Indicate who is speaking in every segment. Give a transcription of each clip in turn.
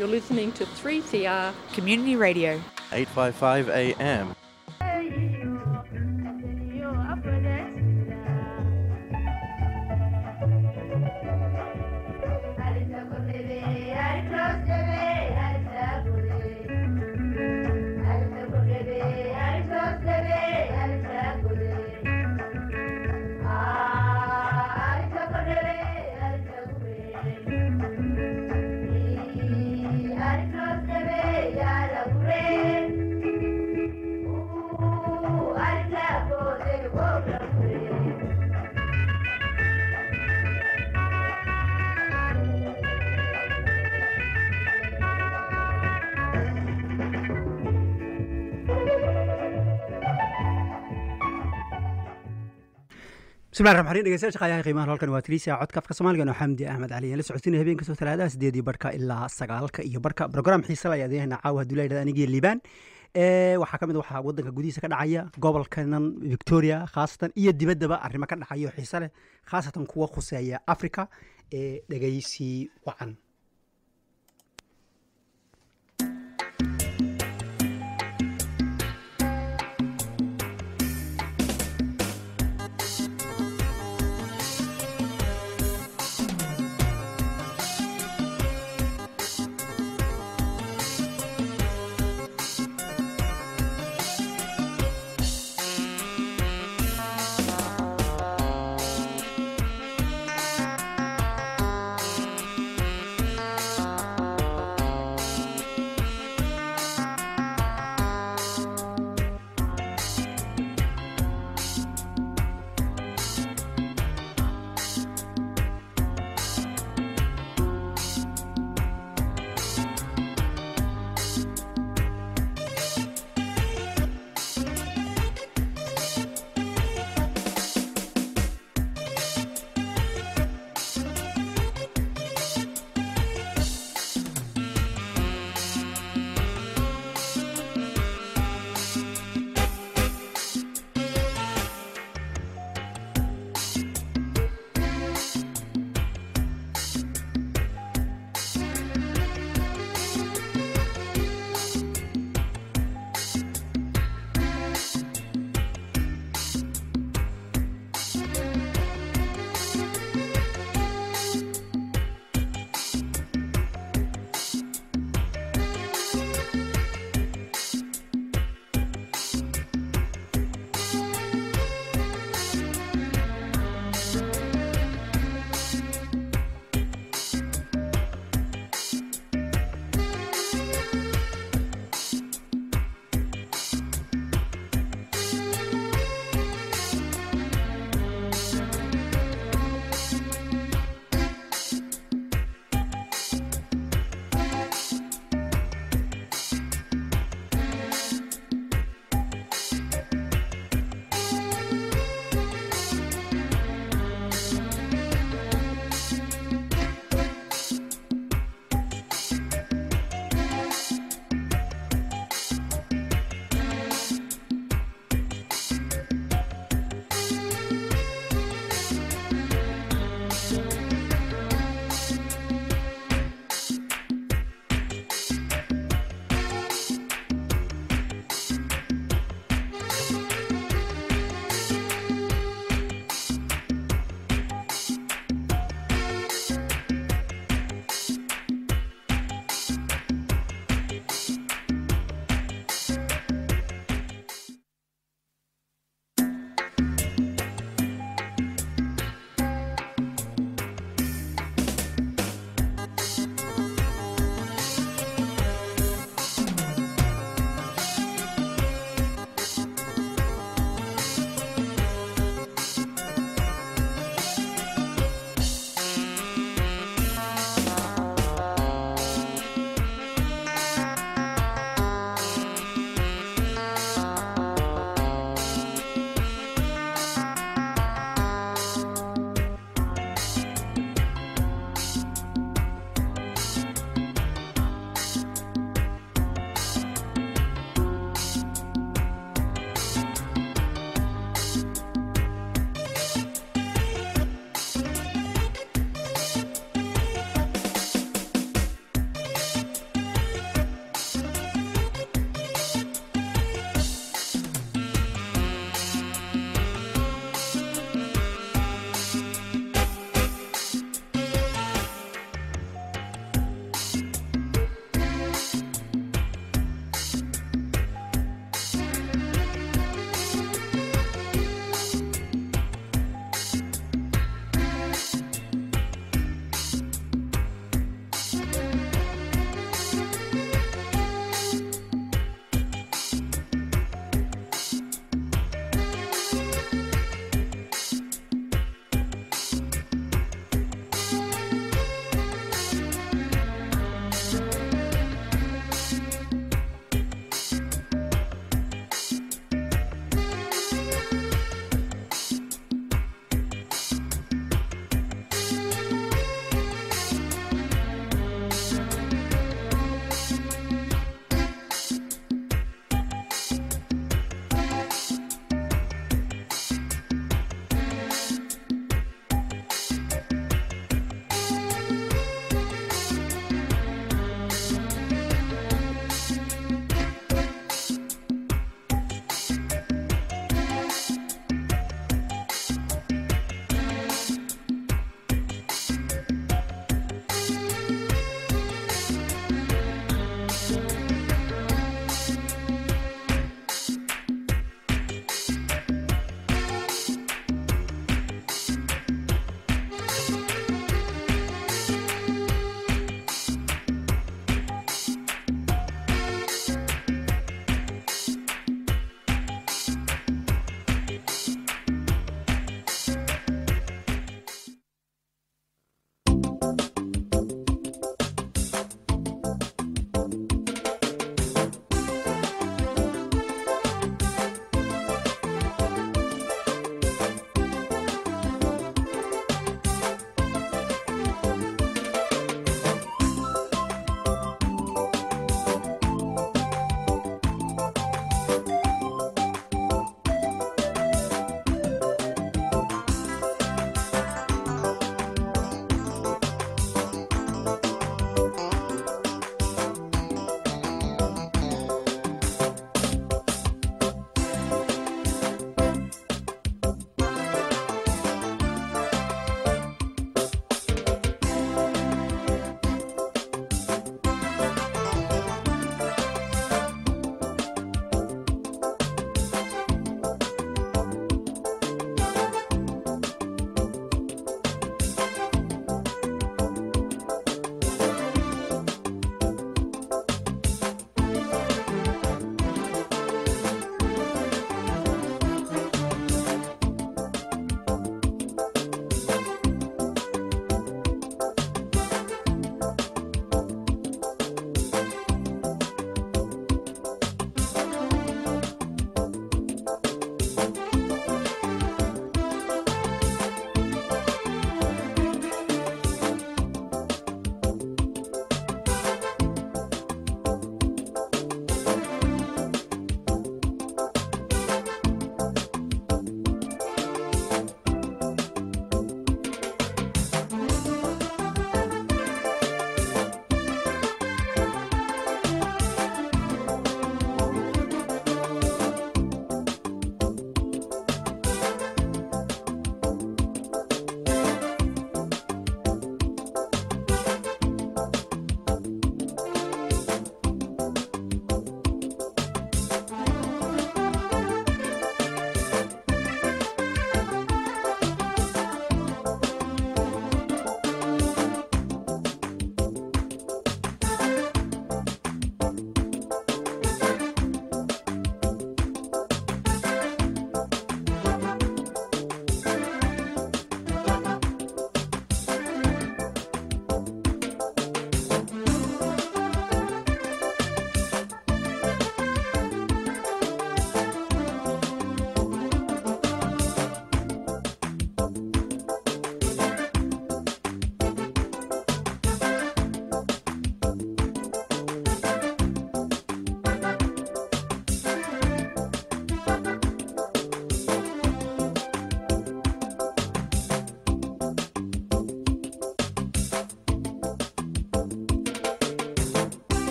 Speaker 1: You're listening to 3CR
Speaker 2: Community Radio.
Speaker 3: 855 AM.
Speaker 4: bismillahi raxmaan raxiim dhegeystayaasha qaayaha qiimaha halkan waa tiriisa codka afka soomaaliga oo xamdi axmed cali la socotinaya habeen kastoo talaadaha sideedii barka ilaa sagaalka iyo barka program xiisa la ayaad yahay caawa hadduu la anigii liibaan waxaa ka mid waxaa wadanka gudihiisa ka dhacaya gobolkanan victoria khaasatan iyo dibaddaba arrimo ka dhacayo xiise leh khaasatan kuwa khuseeya africa ee dhegeysi wacan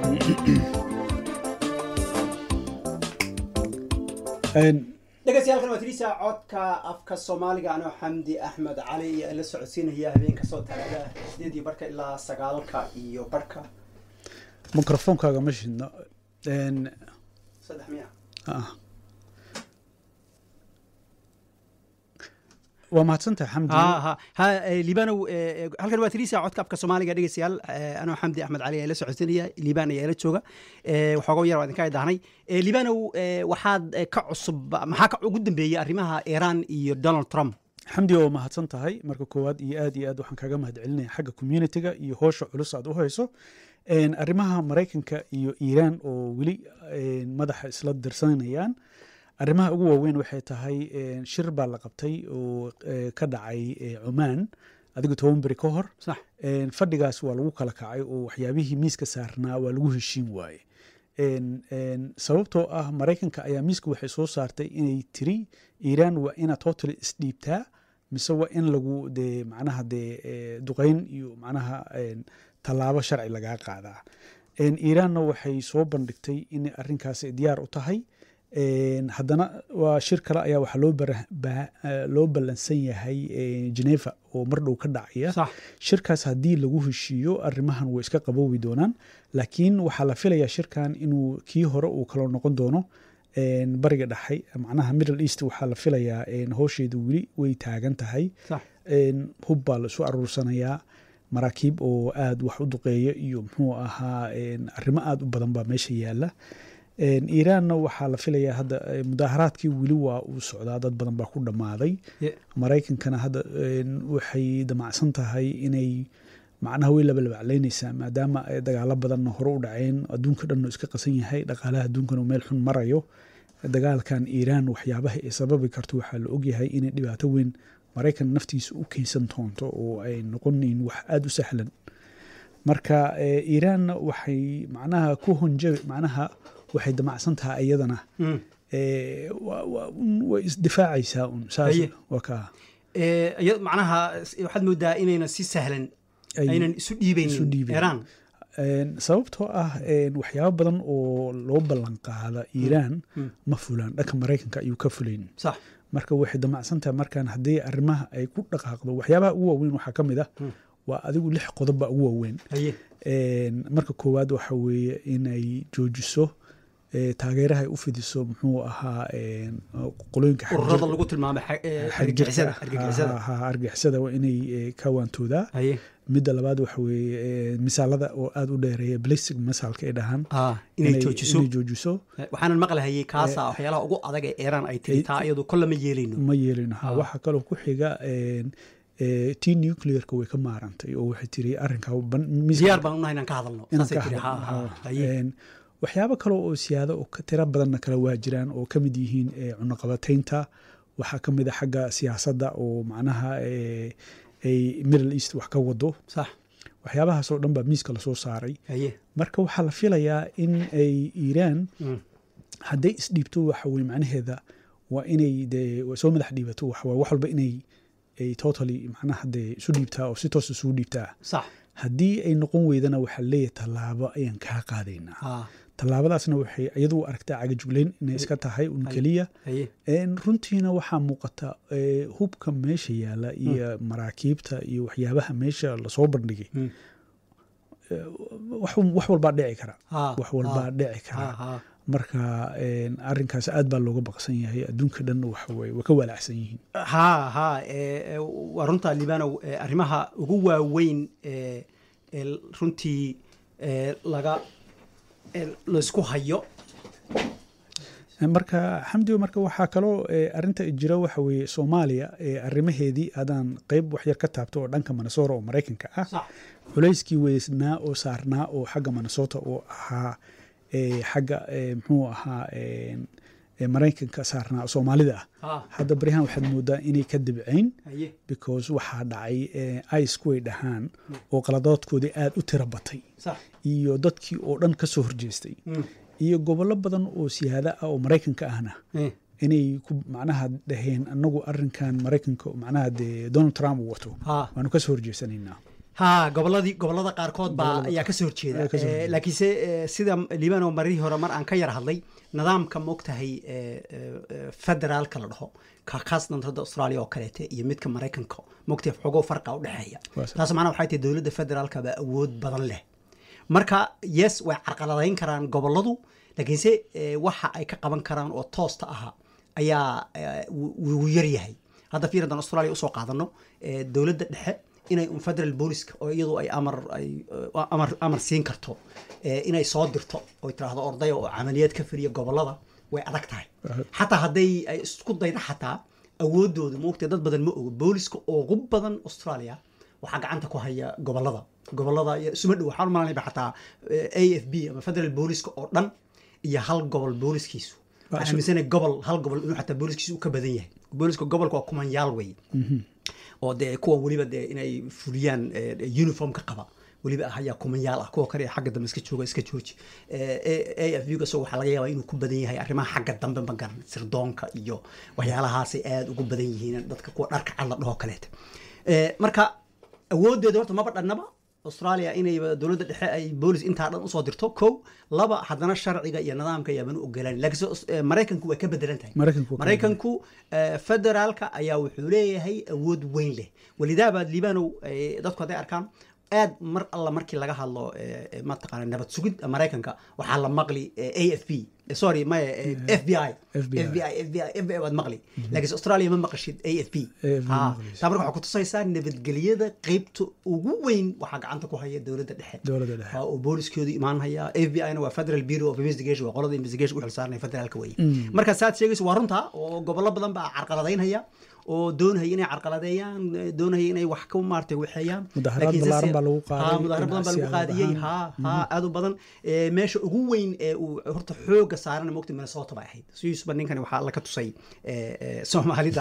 Speaker 4: dhegeystayaal waa tirisa codka afka soomaaliga anoo xamdi axmed cali iyo la socodsiinaya habeenka soo talaada sideedii barka ilaa sagaalka iyo barka
Speaker 2: mikrofoonkaaga ma shidno
Speaker 4: saddex miya
Speaker 2: ah. waa mahadsantahay xamdi
Speaker 4: ha ha ha eh, liibanow eh, halkan waa tirisa codka afka soomaaliga dhegeystayaal eh, anoo xamdi axmed cali ayaa la socodsiinaya liibaan ayaa la jooga eh, waxooga yar waa idinka idaahnay Eh, liibanow eh, waxaad eh, ka cusub maxaa ka ugu dambeeyey arrimaha iran iyo donald trump
Speaker 2: xamdi waa mahadsan tahay marka koowaad iyo aad iyo aad waxaan kaga mahad celinaya xagga communitiga iyo hoosha culus aad u hayso Een, arrimaha maraykanka iyo iiraan oo weli een, madaxa isla dirsanayaan arrimaha ugu waaweyn waxay tahay een, shir baa la qabtay oo eh, ka dhacay eh, cumaan adigu toban beri ka hor
Speaker 4: sax
Speaker 2: Een, fadhigaas waa lagu kala kacay oo waxyaabihii miiska saarnaa waa lagu heshiin waaye Een, een, sababtoo ah maraykanka ayaa miiska waxay soo saartay inay tiri iiraan waa inaad totally isdhiibtaa mise waa in lagu de macnaha de eh, duqeyn iyo macnaha een, tallaabo sharci lagaa qaadaa Een, iiraanna waxay soo bandhigtay in arrinkaas ay diyaar u tahay Een, haddana waa shir kale ayaa waxaa loo bara- ba- eh, loo ballansan yahay eh, geneva oo mar dhow ka dhacaya
Speaker 4: sax
Speaker 2: shirkaas haddii lagu heshiiyo arrimahan way iska qaboobi doonaan laakiin waxaa la filayaa shirkan inuu kii hore uu kaloo noqon doono een, bariga dhexe macnaha middle east waxaa la filayaa een, howsheedu weli way taagan tahay
Speaker 4: sax
Speaker 2: een, hub baa la isu aruursanayaa maraakiib oo aad wax u duqeeya iyo muxuu ahaa een, arrimo aad u badan baa meesha yaala Een, iiraanna waxaa la filayaa hadda eh, mudaaharaadkii weli waa uu socdaa dad badan baa ku dhammaaday
Speaker 4: Ye-
Speaker 2: maraykankana hadda een, waxay damacsan tahay inay macnaha way labalabaclaynaysaa maadaama ay dagaalo badanna hore u dhaceen adduunka dhan uu iska qasan yahay dhaqaalaha adduunkana uu meel xun marayo dagaalkan iiraan waxyaabaha ay sababi karto waxaa la ogyahay inay dhibaato weyn maraykan naftiisa u keensan doonto oo ay noqonayn wax aada u sahlan marka eh, iiraanna waxay macnaha ku honja macnaha waxay damacsan tahay iyadana
Speaker 4: Mm.
Speaker 2: eh, waa- waa- un- way isdifaacaysaa un saas
Speaker 4: Haye.
Speaker 2: waa kaa
Speaker 4: Eh, iya- macnaha s- waxaad moodaa inayna si sahlan
Speaker 2: Ay-
Speaker 4: aynan isu
Speaker 2: isu
Speaker 4: dhiibeynin
Speaker 2: dhiibayn.
Speaker 4: iran
Speaker 2: Een, sababtoo ah een, waxyaabo badan oo loo ballan qaada iiraan
Speaker 4: Mm.
Speaker 2: ma fulaan dhanka maraykanka ayuu ka fulayn
Speaker 4: sax
Speaker 2: marka waxay damacsan tahay markaan haddii arrimaha ay ku dhaqaaqdo waxyaabaha ugu waaweyn waxaa ka mid ah
Speaker 4: Mm.
Speaker 2: waa adigu lix qodob baa ugu waaweyn
Speaker 4: haye
Speaker 2: Een, marka koowaad waxa weeye inay joojiso eh, taageeraha ay u fidiso muxuu ahaa een, qolooyinka
Speaker 4: ururada
Speaker 2: xagjirka-
Speaker 4: lagu tilmaamay xa- eh,
Speaker 2: xagjirka
Speaker 4: argagixisada
Speaker 2: ha-
Speaker 4: argagixisada
Speaker 2: ha- ha, argagixisada waa inay eh, ka waantoodaa
Speaker 4: haye
Speaker 2: midda labaad waxa weeye eh, misaalada oo aada u dheereeya balistic misaalka ay dhahaan
Speaker 4: ah inay joojiso
Speaker 2: inay joojiso
Speaker 4: Eh, waxaanan maqlahayay kaasa waxyaalaha ugu adag ee iran ay tiri taa iyadu kolle ma yeelayno
Speaker 2: ma yeelin ha
Speaker 4: Ah.
Speaker 2: waxaa kaloo ku xiga een, eh, tii nuclearka way ka maarantay oo waxay tiri arrinka ban- miiska-
Speaker 4: diyaar baan unahay inaan ka hadalno
Speaker 2: inaan
Speaker 4: saasay
Speaker 2: ka
Speaker 4: tiri ha
Speaker 2: hadlo.
Speaker 4: ha haye
Speaker 2: Een, waxyaabo kale oo siyaado oo ka tira badanna kale waa jiraan oo ka mid yihiin eh, cunaqabataynta waxaa ka mid a xagga siyaasadda oo macnaha eh, ay middle east wax ka wado
Speaker 4: sax
Speaker 2: waxyaabahaas oo dhan baa miiska lasoo saaray
Speaker 4: haye
Speaker 2: marka waxaa la filayaa in ay iiraan
Speaker 4: Mm.
Speaker 2: hadday isdhiibto waxa weye macnaheeda waa inay dee waa soo madax dhiibato waxa waye wax walba inay ay totally macnaha dee isu dhiibtaa oo si toos isugu dhiibtaa
Speaker 4: sax
Speaker 2: haddii ay noqon weydana waxaa leeyahay tallaabo ayaan kaa qaadaynaa
Speaker 4: ha
Speaker 2: tallaabadaasna waxay iyadu u aragtaa cagajuglayn inay iska tahay un keliya
Speaker 4: haye
Speaker 2: Een, runtiina waxaa muuqata eh, hubka meesha yaala iyo maraakiibta iyo waxyaabaha meesha lasoo bandhigay
Speaker 4: Mm.
Speaker 2: Eh, wax wax walbaa dhici kara
Speaker 4: ha
Speaker 2: wax walbaa
Speaker 4: ha,
Speaker 2: dhici
Speaker 4: ha
Speaker 2: kara
Speaker 4: ha
Speaker 2: marka een, arrinkaas aad baa looga baqsan yahay adduunka dhan waxa weye way ka walaacsan yihiin
Speaker 4: ha ha eh, eh, waa runta libanow eh, arrimaha ugu waaweyn ee ee runtii eh, laga eh, laysku hayo
Speaker 2: marka xamdigo marka waxaa kaloo eh, arrinta jira waxa weeye soomaaliya eh, arrimaheedii hadaan qeyb waxyar ka taabto oo dhanka minnesota oo maraykanka ah
Speaker 4: sax
Speaker 2: culayskii weysnaa oo saarnaa oo xagga minnesota oo ahaa eh, xagga eh, muxuu ahaa een, eh, maraykanka saarnaa oo soomaalida ah
Speaker 4: ha
Speaker 2: hadda baryahan waxaad moodaa inay ka dibcayn
Speaker 4: haye
Speaker 2: because waxaa dhacay eh, ice way dhahaan oo qaladoodkoodii aad u tira batay
Speaker 4: sax
Speaker 2: iyo dadkii oo dhan ka soo horjeestay
Speaker 4: Mm.
Speaker 2: iyo gobollo badan oo siyaada ah oo maraykanka ahna
Speaker 4: Eh,
Speaker 2: inay ku macnaha dhaheen anagu arrinkan maraykanka macnaha dee donald trump uu wato
Speaker 4: ha
Speaker 2: waanu ka soo horjeesanaynaa
Speaker 4: ha goboladii gobolada qaarkood baa
Speaker 2: Gobolada
Speaker 4: ayaa kasoo horjeeda
Speaker 2: ayaa kasoo
Speaker 4: Eh,
Speaker 2: horjeeda.
Speaker 4: laakiinse eh, sida liibano marihii hore mar aan ka yar hadlay nidaamka moogtahay eh, eh, eh, federaalka la dhaho ka khaasatan hadda australia oo kaleete iyo midka maraykanka moogtahay xogoo farqa u dhexeeya
Speaker 2: Waa sax.
Speaker 4: taas macnaha waxay tahay dowladda federaalka baa awood badan leh marka yes way carqaladayn karaan goboladu laakiinse eh, waxa ay ka qaban karaan oo toosta aha ayaa eh, wuu wuu yar yahay hadda fiir haddaan australia usoo qaadano eh, dowladda dhexe inay un federal booliska oo iyadu ay amar ay eh, amar amar siin karto eh, inay soo dirto oy tiraahdo ordaya oo camaliyad ka firiya gobolada way adag tahay xataa hadday ay isku dayda xataa awoodooda maogtay dad badan ma ogo booliska ugu badan australia waxaa gacanta ku haya gobolada gobolada iyo isuma dhow waxaan malanayba xataa a f b ama federal booliska oo dhan iyo hal gobol booliskiisu
Speaker 2: Waa
Speaker 4: waxaan aaminsanahay gobol hal gobol inuu xataa booliskiisu u ka badan yahay booliska gobolka waa kumanyaal wey oo dee kuwa weliba dee inay fuliyaan eh, uniformka qaba weliba ah ayaa kumanyaal ah kuwa kale ee xagga dambe iska jooga iska jooji a f b gasoo waxaa laga yaabaa inuu ku badan yahay arrimaha xagga dambe ma garan sirdoonka iyo waxyaalahaasay aada ugu badan yihiin dadka kuwa dharka cad la dhaho kaleete Eh, marka awoodeeda horta maba dhannaba australia inay dowladda dhexe ay boolis intaa dhan usoo dirto kow laba haddana sharciga iyo nidaamka ayaabanu ogolaan laakiinse aus- eh, maraykanku way ka bedelan tahay
Speaker 2: Maraykanku waa ka
Speaker 4: maraykanku eh, federaalka ayaa wuxuu leeyahay awood weyn leh walidaaba liibanow eh, dadku hadday arkaan aad mar alla markii laga hadlo eh, eh, mataqaana nabad sugid maraykanka waxaa la maqli eh, a f b eh, sorry maya f b i
Speaker 2: FBI.
Speaker 4: f b i f b i f b i baad maqli laakiinse australia ma maqashid a f b
Speaker 2: AFB
Speaker 4: Ha,
Speaker 2: maqlaysid.
Speaker 4: taa marka waxaa kutusaysaa nabadgelyada qeybta ugu weyn waxaa gacanta ku haya dowladda dhexe
Speaker 2: Dowladda dhexe.
Speaker 4: Ha, oo booliskoodu imaan haya f b i na waa federal bureau of investigation waa qolada investigation u xilsaaranaya federaalka weye marka saad sheegayso waa runta oo gobollo badan baa carqaladaynhaya oo doonaya inay carqaladeeyaan eh, doonaya inay wax ka maartay waxeeyaan
Speaker 2: Mudaharaad
Speaker 4: Laakiin se-
Speaker 2: ballaaran baa lagu qaaday,
Speaker 4: Ha, mudaharaad badan baa lagu
Speaker 2: ganacsiyaal
Speaker 4: qaadiyey
Speaker 2: ahaan.
Speaker 4: ha ha aad u badan Eh, meesha ugu weyn ee uu horta xooga saarana mogta minnesota bay ahayd sidiisuba ninkani waxaa alla ka tusay eh, eh, soomaalida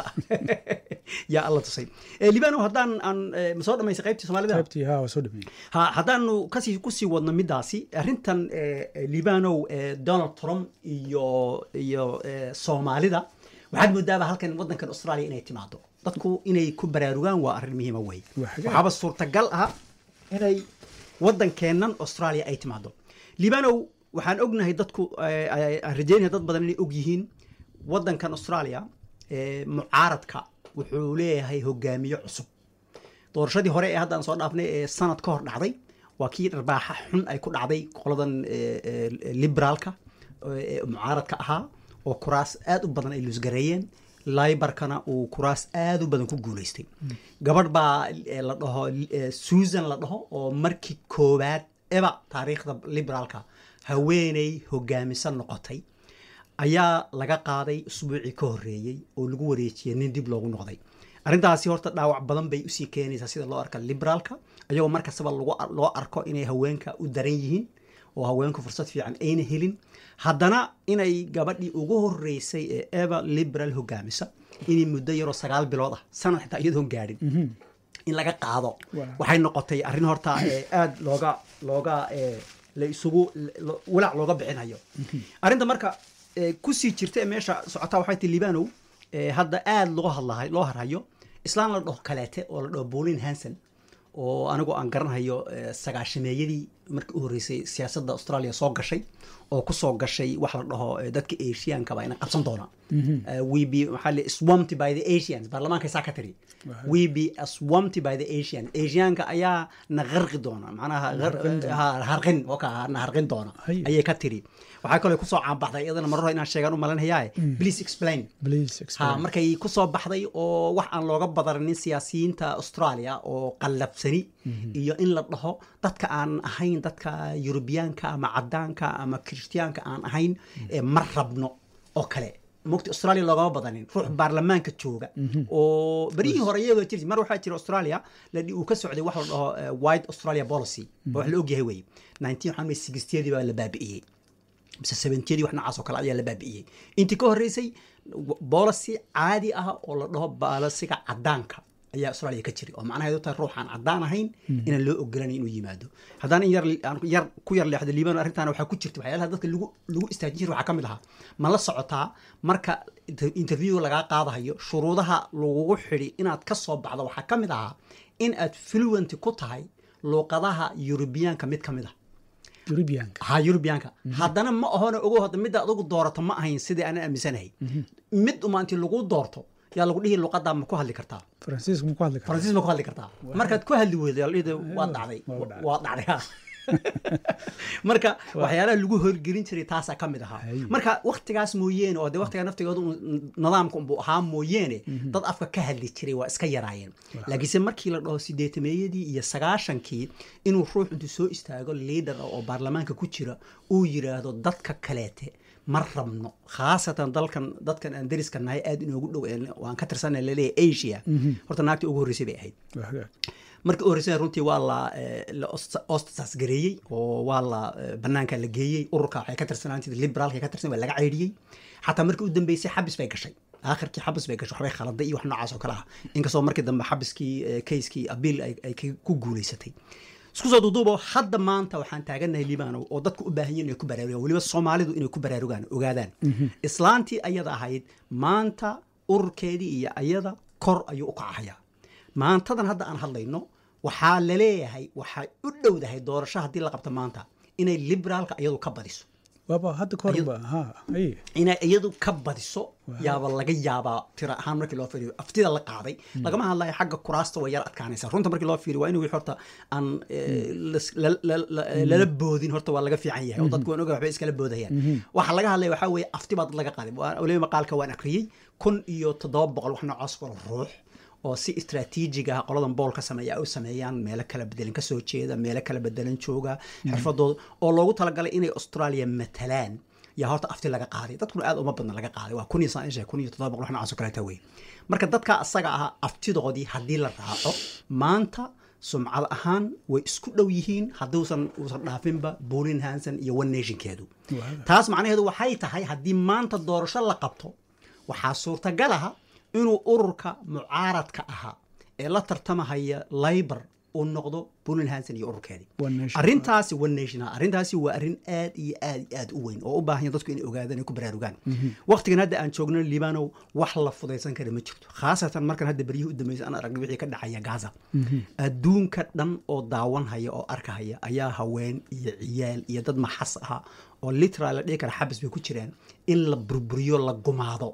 Speaker 4: yaa alla tusay Eh, libano haddaan aan eh, ma soo dhamaysay qaybtii soomaalida
Speaker 2: qaybtii haa waa soo dhameeyey
Speaker 4: ha haddaanu kasii kusii wadno midaasi arrintan eh, eh, libanow eh, donald trump iyo iyo eh, soomaalida waxaad moodaaba halkan wadankan australia inay timaado dadku inay ku baraarugaan waa arrin muhiima wey
Speaker 2: Waa xagaa.
Speaker 4: waxaaba suurtagal ah inay wadankeennan australia ay timaado libanow waxaan ognahay dadku eh, ay- aan rajeynaya dad badan inay og yihiin wadankan australia eh, mucaaradka wuxuu leeyahay hogaamiye cusub doorashadii hore ee haddaan soo dhaafnay ee sanad ka hor dhacday waa kii dharbaaxa xun ay ku dhacday qoladan eh, eh, liberaalka ee mucaaradka ahaa oo kuraas aad u badan ay luusgareeyeen libarkana uu kuraas aad u badan ku guuleystay gabadh baa eh, la dhaho eh, susan la dhaho oo markii koowaad eba taariikhda liberaalka haweeney hogaamisan noqotay ayaa laga qaaday usbuucii ka horreeyey oo lagu wareejiyey nin dib loogu noqday arrintaasi horta dhaawac badan bay usii keenaysaa sida loo arka liberaalka ayagoo markastaba lagu- loo arko inay haweenka u daran yihiin oo haweenku fursad fiican ayna helin haddana inay gabadhii ugu horreysay ee eva liberal hogaamisa inay muddo yaroo sagaal bilood ah sanad xitaa iyadoon gaadhin in laga qaado
Speaker 2: Wow.
Speaker 4: waxay noqotay arrin horta eh, aad looga looga eh, la isugu lo- walaac looga bixinayo arrinta marka eh, kusii jirta ee meesha socotaa waxay ti libanow eh, hadda aad loo hadlahay loo harhayo islaan la dhaho kaleete oo la dhaho bolin hanson oo anigu aan garanhayo eh, sagaashameeyadii markii u horreysay siyaasadda australia soo gashay oo kusoo gashay wax la dhaho eh, dadka asiaanka baa ina qabsan doona Eh, we be maxaa la swamped by the asians baarlamaanka saa ka tiri we be swamped by the asians asiaanka ayaa na qarqi doona macnaha gar- ha, harqin oka na harqin doona
Speaker 2: Hay.
Speaker 4: ayay ka tiri waxaa kaloo kusoo caanbaxday iyadana marar hore inaan sheegaan u malanhayaa please explain
Speaker 2: please
Speaker 4: ha
Speaker 2: explain
Speaker 4: markay ku soo baxday oo wax aan looga badaranin siyaasiyiinta australia oo qallabsani iyo in la dhaho dadka aan ahayn dadka yurubiyaanka ama cadaanka ama kirishtiyaanka aan ahayn ee ma rabno oo kale mogta australia loogama badanin ruux baarlamaanka jooga oo berihii hore iyagoo jiri mar waxaa jira australia la uu ka socday wax la dhaho eh, white australia policy oo wax la ogyahay wey 19 waxaan wey 60 baa la baabi'iyey mise seventyadii wax noocaas oo kale ayaa la baabi'iyey intii ka horreysay boolicy caadi ah oo la dhaho baalasiga cadaanka ayaa australia ka jiray oo macnaheedu tahay ruuxaan cadaan ahayn inaan loo ogolanayn inuu yimaado haddaan in yar aan yar ku yar leexdo liibano arrintaana waxaa ku jirta waxyaalaha dadka lagu lagu istaajin jiray waxaa ka mid ahaa ma la socotaa marka inter- interview lagaa qaadahayo shuruudaha lagugu xidhi inaad ka soo baxdo waxaa ka mid ahaa in aad fluent ku tahay luuqadaha yurubiyaanka mid ka mid a
Speaker 2: eurubianka
Speaker 4: ha yurubiyaanka haddana ma ahona ogo hadda midda adugu doorato ma ahayn sidii aanan aaminsanahay mid uma intii lagu doorto yaa lagu dhihi luqadaa ma ku hadli kartaa
Speaker 2: faransiiska ma ku hadli karaa
Speaker 4: faransiis ma ku hadli kartaa markaad ku hadli weydo yaa la dhihi waa dhacday
Speaker 2: waa dhacday.
Speaker 4: waa dhacday ha marka waxyaalaha lagu horgelin jiray taasaa ka mid ahaa
Speaker 2: Hay.
Speaker 4: marka waktigaas mooyeene oo de waktigaa naftigooda un- nidaamka unbuu ahaa mooyeene dad afka ka hadli jiray waa iska yaraayeen laakiinse markii la dhaho sideetameeyadii iyo sagaashankii inuu ruux intuu soo istaago liidar oo baarlamaanka ku jira uu yiraahdo dadka kaleete ma rabno khaasatan dalkan dadkan aan dariska nahay aad inoogu dhow ee waan ka tirsanay laleeyahay asia horta naagtii ugu horreysay bay ahayd
Speaker 2: Waa hagaag.
Speaker 4: markii u horreysana runtii waa la eh, la ost- ostracis gareeyey oo waa la eh, banaanka la geeyey ururka waxay ka tirsanaantid liberaalka ka tirsan waa laga ceydhiyey xataa markii u dambeysay xabis bay gashay aakhirkii xabis bay gashay waxbay khaladay iyo wax noocaas oo kale ah inkastoo markii dambe xabiskii eh, kayskii abiil ay ay ka- ku guuleysatay isku soo duuduubo hadda maanta waxaan taaganahay libaano oo dadku u baahan yihin inay ku baraarugaan weliba soomaalidu inay ku baraarugaan ogaadaan islaantii ayada ahayd maanta ururkeedii iyo ayada kor ayuu u kacahayaa maantadan hadda aan hadlayno waxaa laleeyahay waxay u dhowdahay doorasho haddii la qabto maanta inay liberaalka iyadu ka badiso
Speaker 2: waaba hadda kahor ba ha haye
Speaker 4: inay iyadu ka badiso yaaba laga yaabaa tira ahaan markii loo fiiriyo aftida la qaaday lagama hadlayo xagga kuraasta way yar adkaanaysa runta markii loo fiiriyo waa in wixii horta aan eh, las- la- la- la- lala boodin horta waa laga fiican yahay oo dadku waan oga waxbay iskala boodayaan waxa laga hadlaya waxaa weeye afti baa dad laga qaaday Waa- weliba maqaalka waan akriyey kun iyo toddoba boqol wax noocaas oo ruux oo si istraatiijig ah qoladan bool ka sameeya ay u sameeyaan meelo kala bedelan ka soo jeeda meelo kala bedelan jooga xirfadooda oo loogu talagalay inay australia matalaan yaa horta afti laga qaaday dadkuna aad uma badna laga qaaday waa kun iyo saan kun iyo toddoba boqol wax noocaas oo kaleeta wey marka dadka asaga ahaa aftidoodii haddii la raaco maanta sumcad ahaan way isku dhow yihiin hadduusan uusan dhaafinba buulin hanson iyo one nationkeedu taas macnaheedu waxay tahay haddii maanta doorasho la qabto waxaa suurtagal aha inuu ururka mucaaradka ahaa ee la tartamahaya labor uu noqdo buulin hanson iyo ururkeedii
Speaker 2: One Nation.
Speaker 4: arrintaasi one nation ah arrintaasi waa arrin aad iyo aad iyo aad u weyn oo u baahan dadku inay ogaadaan ay ku baraarugaan waqtigan hadda aan joogno liibanow wax la fudaysan kara ma jirto khaasatan markan hadda beryihii u dambeysay aan aragnay wixii ka dhacaya gaza adduunka dhan oo daawanhaya oo arkahaya ayaa haween iyo ciyaal iyo dad maxas aha oo literal la dhihi kara xabis bay ku jiraan in la burburiyo la gumaado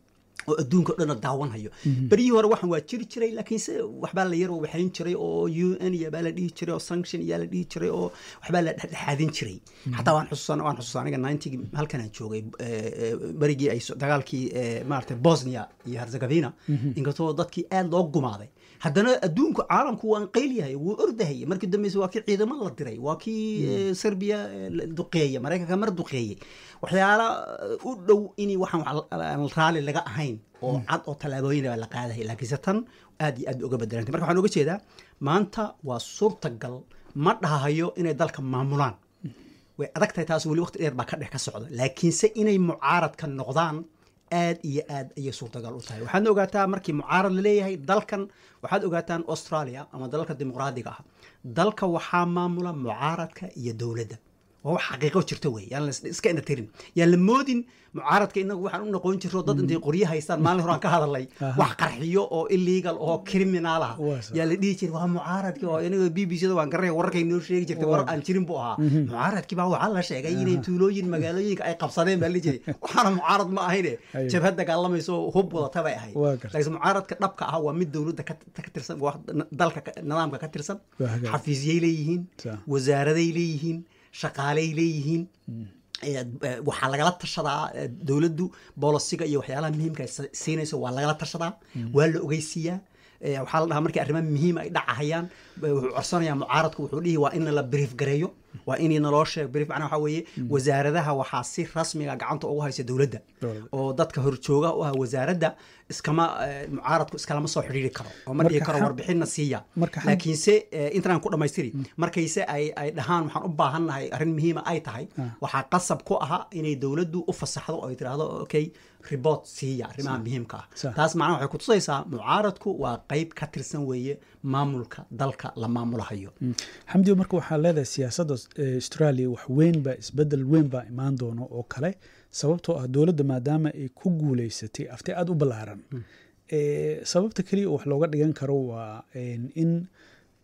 Speaker 4: oo adduunka o dhanna daawanhayo beryihii hore waxan waa jiri jiray laakiinse waxbaa la yar waxayn jiray oo u n iyo baa la dhihi jiray oo sanction iyaa la dhihi jiray oo waxbaa la dhexdhexaadin jiray xataa waan xusuusan waan xusuusan aniga ninetygii halkan aan joogay eh, eh, berigii ay so- dagaalkii eh, maaragtay bosnia iyo herzegovina inkastoo dadkii aad loo gumaaday haddana adduunku caalamku waan qeylyahay wuu ordahayay markii dambeysa waa kii ciidamo la diray waa kii eh, serbia eh, la duqeeyey maraykanka mar duqeeyey waxyaala eh, u dhow in waxaan wax aan raali laga ahayn oo cad oo tallaabooyin baa la qaadaya laakiinse tan aad iyo aad bay uga bedelantay marka waxaan uga jeedaa maanta waa suurtagal ma dhahayo inay dalka maamulaan way adag tahay taas weli waqti dheer baa ka dhex ka socda laakiinse inay mucaaradka noqdaan aad iyo aad ayay suurtagal u tahay waxaadna ogaataa markii mucaarad la leeyahay dalkan waxaad ogaataan australia ama dalalka dimuqraadiga ah dalka waxaa maamula mucaaradka iyo dowladda waa wax xaqiiqo jirta wey yaan la is- iska indhatirin yaan la moodin mucaaradka inagu waxaan u noqon jirro dad intay qoryo haystaan maalin hore aan ka hadalay wax qarxiyo oo illegal oo criminal ah
Speaker 2: Waa sax.
Speaker 4: yaa la dhihi jiray waa mucaaradkii oo aniga b b c da waan garanaya wararkay noo sheegi jirtay warar aan jirin buu ahaa mucaaradkii baa waxaa la sheegay inay tuulooyin magaalooyinka ay qabsadeen baa la jiray waxaana mucaarad ma ahayne
Speaker 2: Ayo.
Speaker 4: jabhad dagaalamayso oo hub wadata bay ahayd
Speaker 2: Waa gartay.
Speaker 4: laakiin mucaaradka dhabka ah waa mid dowladda ka ka tirsan waa dalka ka- nidaamka ka tirsan
Speaker 2: Waa hagaag.
Speaker 4: xafiisyay leeyihiin
Speaker 2: Sax.
Speaker 4: wasaaraday leeyihiin shaqaaley leeyihiin Eh, eh, waxaa lagala tashadaa eh, dowladdu bolosiga iyo waxyaalaha muhiimka ay si- siinayso waa lagala tashadaa waa la ogeysiiyaa Eh, waxaa la dhahaa markii arrimaha muhiim ay dhacahayaan eh, wuxuu codsanayaa mucaaradku wuxuu dhihi waa in la brief gareeyo waa in naloo sheeg brief macnaha waxaa weeye wasaaradaha waxaa si rasmiga gacanta ugu haysa dowladda
Speaker 2: Dowladda.
Speaker 4: oo dadka horjooga u ah wasaaradda iskama eh, mucaaradku iskalama soo xidhiiri karo oo ma dhihi
Speaker 2: Marka
Speaker 4: karo
Speaker 2: xam-
Speaker 4: warbixinna siiya
Speaker 2: marka xam-
Speaker 4: laakiinse eh, intaan ku dhammaystiri markayse ay ay dhahaan waxaan u baahannahay arrin muhiima ay tahay waxaa qasab ku aha inay dowladdu u fasaxdo oo ay tidhaahdo okay report siiya arrimaha muhiimka ah
Speaker 2: Sax.
Speaker 4: taas macnaha waxay kutusaysaa mucaaradku waa qayb ka tirsan weeye maamulka dalka la maamulahayo
Speaker 2: xamdiyo marka waxaa leedahay siyaasadda eh, australia wax weyn baa isbedel weyn baa imaan doono oo kale sababtoo ah dowladda maadaama ay ku guuleysatay afti aada u ballaaran Eh, sababta keliya oo wax looga dhigan karo waa en, in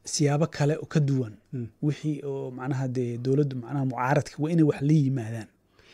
Speaker 2: siyaabo kale oo ka duwan wixii oo macnaha dee dowladdu macnaha mucaaradka waa inay wax la yimaadaan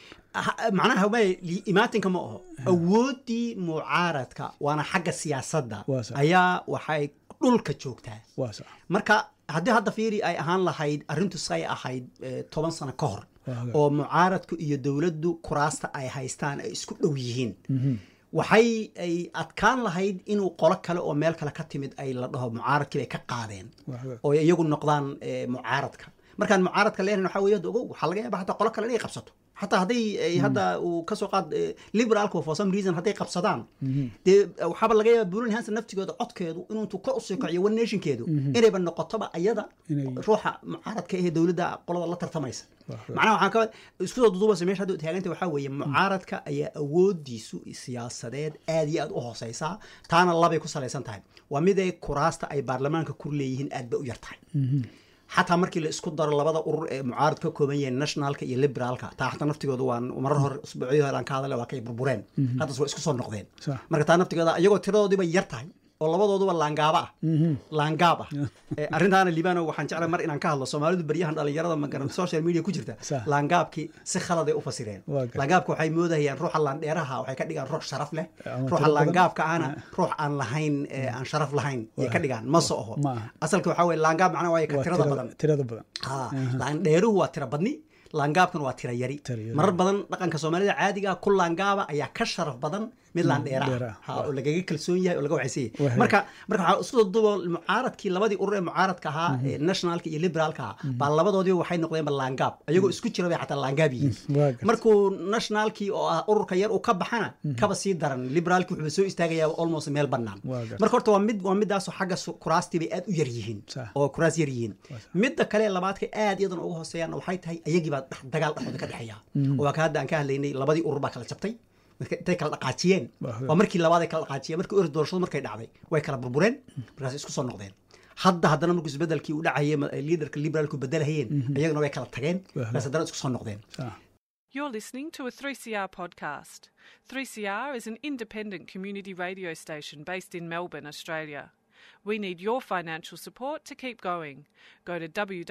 Speaker 4: Ha- macnaha may imaatinka ma aho awooddii mucaaradka waana xagga siyaasadda
Speaker 2: Waa sax.
Speaker 4: ayaa waxay dhulka joogtaa
Speaker 2: waa sax
Speaker 4: marka haddii hadda fiiri ay ahaan lahayd arrintu say ahayd eh, toban sano ka hor
Speaker 2: Waa hagaag.
Speaker 4: oo mucaaradku iyo dowladdu kuraasta ay haystaan ay isku dhow yihiin waxay ay adkaan lahayd inuu qolo kale oo meel kale ka timid ay la dhaho mucaaradkii bay ka qaadeen
Speaker 2: Waa hagaag.
Speaker 4: oo ay iyagu noqdaan eh, mucaaradka markaan mucaaradka leenahay waxaa weeye ogow waxaa laga yaaba hataa qolo kale inay qabsato xataa hadday ay hadda uu kasoo qaad eh, liberalku for some reason hadday qabsadaan dee waxaaba laga yaaba burin hansa naftigooda codkeedu inuu intuu kor usii kaciyo one nationkeedu inayba noqotoba ayada
Speaker 2: Inay-
Speaker 4: ruuxa mucaaradka ahee dowladda qolada la tartamaysa
Speaker 2: Waa hagaag.
Speaker 4: macnaha waxaan ka isku soo duduubasa meesha hadda taaganta waxaa weeye mucaaradka ayaa awoodiisu siyaasadeed aad iyo aad u hooseysaa taana labay ku salaysan tahay waa mid ay kuraasta ay baarlamaanka ku leeyihiin aad bay u yar tahay xataa markii la isku daro labada urur ee mucaarad ka kooban yahay nationalka iyo liberaalka taa xataa naftigooda waan marar hore usbuucyadii hore aan ka hadale waa kay burbureen haddas waa isku soo noqdeen
Speaker 2: Sax.
Speaker 4: marka taa naftigooda iyagoo tiradoodiiba yar tahay oo labadooduba laangaaba ah laangaab ah Eh, arrintaana liibano waxaan jeclay mar inaan ka hadlo soomaalidu baryahan dhalinyarada magaran social media ku jirta
Speaker 2: Sax.
Speaker 4: laangaabkii si khaladay u fasireen
Speaker 2: Waa gartay.
Speaker 4: laangaabka waxay moodayaan ruuxa laandheeraha waxay ka dhigaan ruux sharaf leh
Speaker 2: Ama
Speaker 4: ruuxa
Speaker 2: tiro badan.
Speaker 4: laangaabka ahna ruux aan lahayn eh, aan sharaf lahayn yay ka dhigaan ma so oho
Speaker 2: Ma aha.
Speaker 4: asalka waxaa weye laangaab macnaha waa ka
Speaker 2: Waa
Speaker 4: tirada
Speaker 2: tirada-
Speaker 4: badan
Speaker 2: tirada badan
Speaker 4: Ha, laandheeruhu waa tira badni laangaabkan waa tira yari
Speaker 2: Tira yari.
Speaker 4: marar badan dhaqanka soomaalida caadiga ku laangaaba ayaa ka sharaf badan mid laandheera
Speaker 2: dheera,
Speaker 4: ha
Speaker 2: waa.
Speaker 4: oo lagaga kalsoon yahay oo laga waxaysan
Speaker 2: Waa
Speaker 4: yahay marka marka waxaa isku duubo mucaaradkii labadii urur ee mucaaradka ahaa ee nationalka iyo liberaalka ahaa baa labadoodiba waxay noqdeenba laangaab ayagoo isku jira bay xataa laangaab yihiin
Speaker 2: waa gartay.
Speaker 4: markuu nationalkii oo ah ururka yar uu ka baxana kaba sii daran liberaalki wuxuu soo istaagayaa almost meel bannaan
Speaker 2: Waa gartay.
Speaker 4: marka horta waa mid waa midaasoo xagga su- kuraastii bay aad u yar yihiin
Speaker 2: Sax.
Speaker 4: oo kuraas yar yihiin midda kale labaadka aad iyadan uga hooseeyaan waxay tahay ayagii baa dhex- dagaal dhexdooda ka dhexeeya oo waa ka hadda aan ka hadlaynay labadii urur baa kala jabtay marka intay kala dhaqaajiyeen
Speaker 2: Waa
Speaker 4: waa markii labaad ay kala dhaqaajiyeen markii ur doorashadu markay dhacday way kala burbureen markaas isku soo noqdeen hadda haddana markuu isbedelkii u dhacayay ma- liidarka liberaalku bedelahayeen iyagana way kala tageen markaas haddana isku soo noqdeen
Speaker 2: Sax.
Speaker 1: You're listening to a 3CR podcast. 3CR is an independent community radio station based in Melbourne, Australia. We need your financial support to keep going. Go to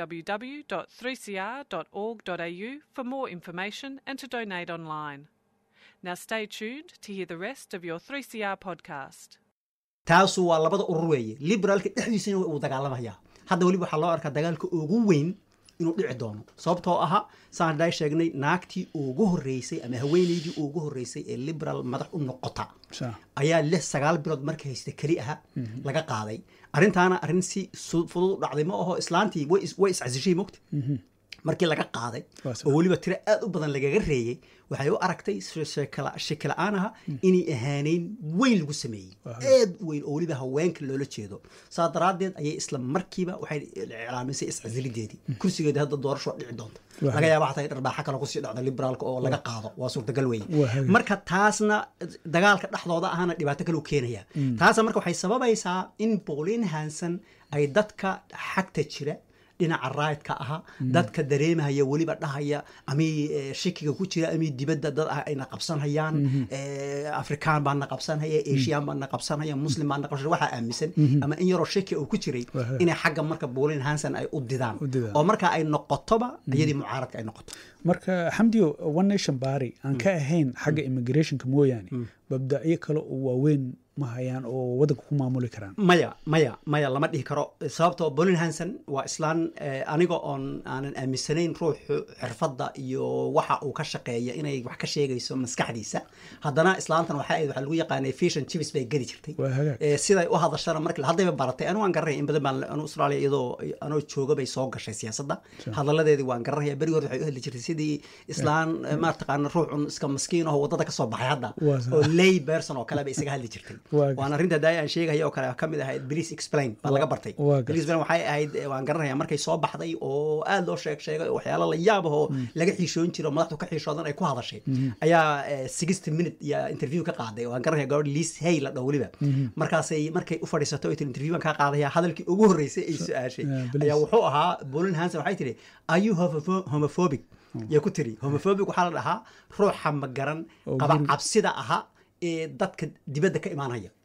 Speaker 1: www.3cr.org.au for more information and to donate online. Now stay tuned to hear the rest of your 3CR podcast.
Speaker 4: taasu waa labada urur weeye liberaalka dhexdiisana uu dagaalamaya hadda weliba waxaa loo arkaa dagaalka ugu weyn inuu dhici doono sababtoo aha saan haddaa sheegnay naagtii ugu horreysay ama haweeneydii ugu horreysay ee liberal madax u noqota
Speaker 2: Sax.
Speaker 4: ayaa lix sagaal bilood markay haysta keli aha laga qaaday arrintaana arrin si su- fudud u dhacday ma aho islaantii way is- way iscasishay mogta markii laga qaaday
Speaker 2: Waa sax.
Speaker 4: oo weliba tiro aad u badan lagaga reeyey waxay u aragtay shaki la-aan aha inay ahaaneyn weyn lagu sameeyey aad u weyn oo weliba haweenka loola jeedo saa daraaddeed ayay isla markiiba waxay iclaamisay iscasilideedii kursigeedii hadda doorasho waa dhici doonta
Speaker 2: Waa
Speaker 4: laga yaaba xataa in dharbaaxa kale kusii dhacda liberaalka oo laga qaado waa suurtagal
Speaker 2: Waa
Speaker 4: weeye
Speaker 2: hagaag.
Speaker 4: marka taasna dagaalka dhexdooda ahana dhibaato kale u keenaya taasna marka waxay sababaysaa in Pauline Hanson ay dadka xagta jira dhinaca raayidka aha dadka dareemahaya weliba dhahaya amay eh, shikiga ku jira amay dibadda dad ah ayna qabsanhayaan eh, afrikaan baa na qabsanhaya asian baa na qabsanhaya muslim baa na qabsanhaya waxaa aaminsan ama in yaroo shaki uu ku jiray
Speaker 2: Waha.
Speaker 4: inay xagga marka Pauline Hanson ay u didaan
Speaker 2: U didaan.
Speaker 4: oo marka ay noqotoba iyadii mucaaradka ay noqoto
Speaker 2: marka xamdiyo one nation bari aan ka ahayn xagga immigrationka mooyaane babdacyo kale oo waaweyn ma hayaan oo waddanka ku maamuli karaan
Speaker 4: maya maya maya lama dhihi karo sababtoo bolin hanson waa islaan eh, aniga oon aanan aaminsanayn ruuxu xirfadda iyo waxa uu ka shaqeeya inay wax ka sheegayso maskaxdiisa haddana islaantan waxaa ahayd waxaa lagu yaqaanay fish and chips bay geli jirtay
Speaker 2: Waa hagaag.
Speaker 4: Eh, siday u hadashana markii haddayba baratay anigu waan garanaya in badan baan anu australia iyadoo anoo jooga bay soo gashay siyaasadda hadaladeedii waan garanaya berigi hore waxay u hadli jirtay sidii islaan eh, maartaqaana ruux un iska maskiin oo wadada ka soo baxay hadda
Speaker 2: Waa sax.
Speaker 4: oo lay person oo kale bay isaga hadli jirtay
Speaker 2: Waa
Speaker 4: waan arrinta daaya aan sheegaya oo kale ka mid ahayd please explain baa laga bartay
Speaker 2: waa gartay.
Speaker 4: please explain waxay ahayd eh, waan garanaya markay soo baxday oo aad loo sheeg sheegay oo waxyaalo la yaab ah oo laga xiishoon jiro madaxdu ka xiishoodan ay ku hadashay ayaa eh, 60 minute ya interview ka qaaday waan garanaya gabadh liis hay la dhaho weliba markaasay markay u fadhiisato ay tiri interview baan kaa qaadaya hadalkii ugu horreysay ay su-aashay
Speaker 2: yeah, please.
Speaker 4: ayaa wuxuu ahaa bolin hanson waxay tiri are you homopho- homophobic yaa ku tiri homophobic waxaa la dhahaa ruuxa magaran
Speaker 2: Oo
Speaker 4: qaba
Speaker 2: guri-
Speaker 4: cabsida aha ee dadka dibadda ka imaanaya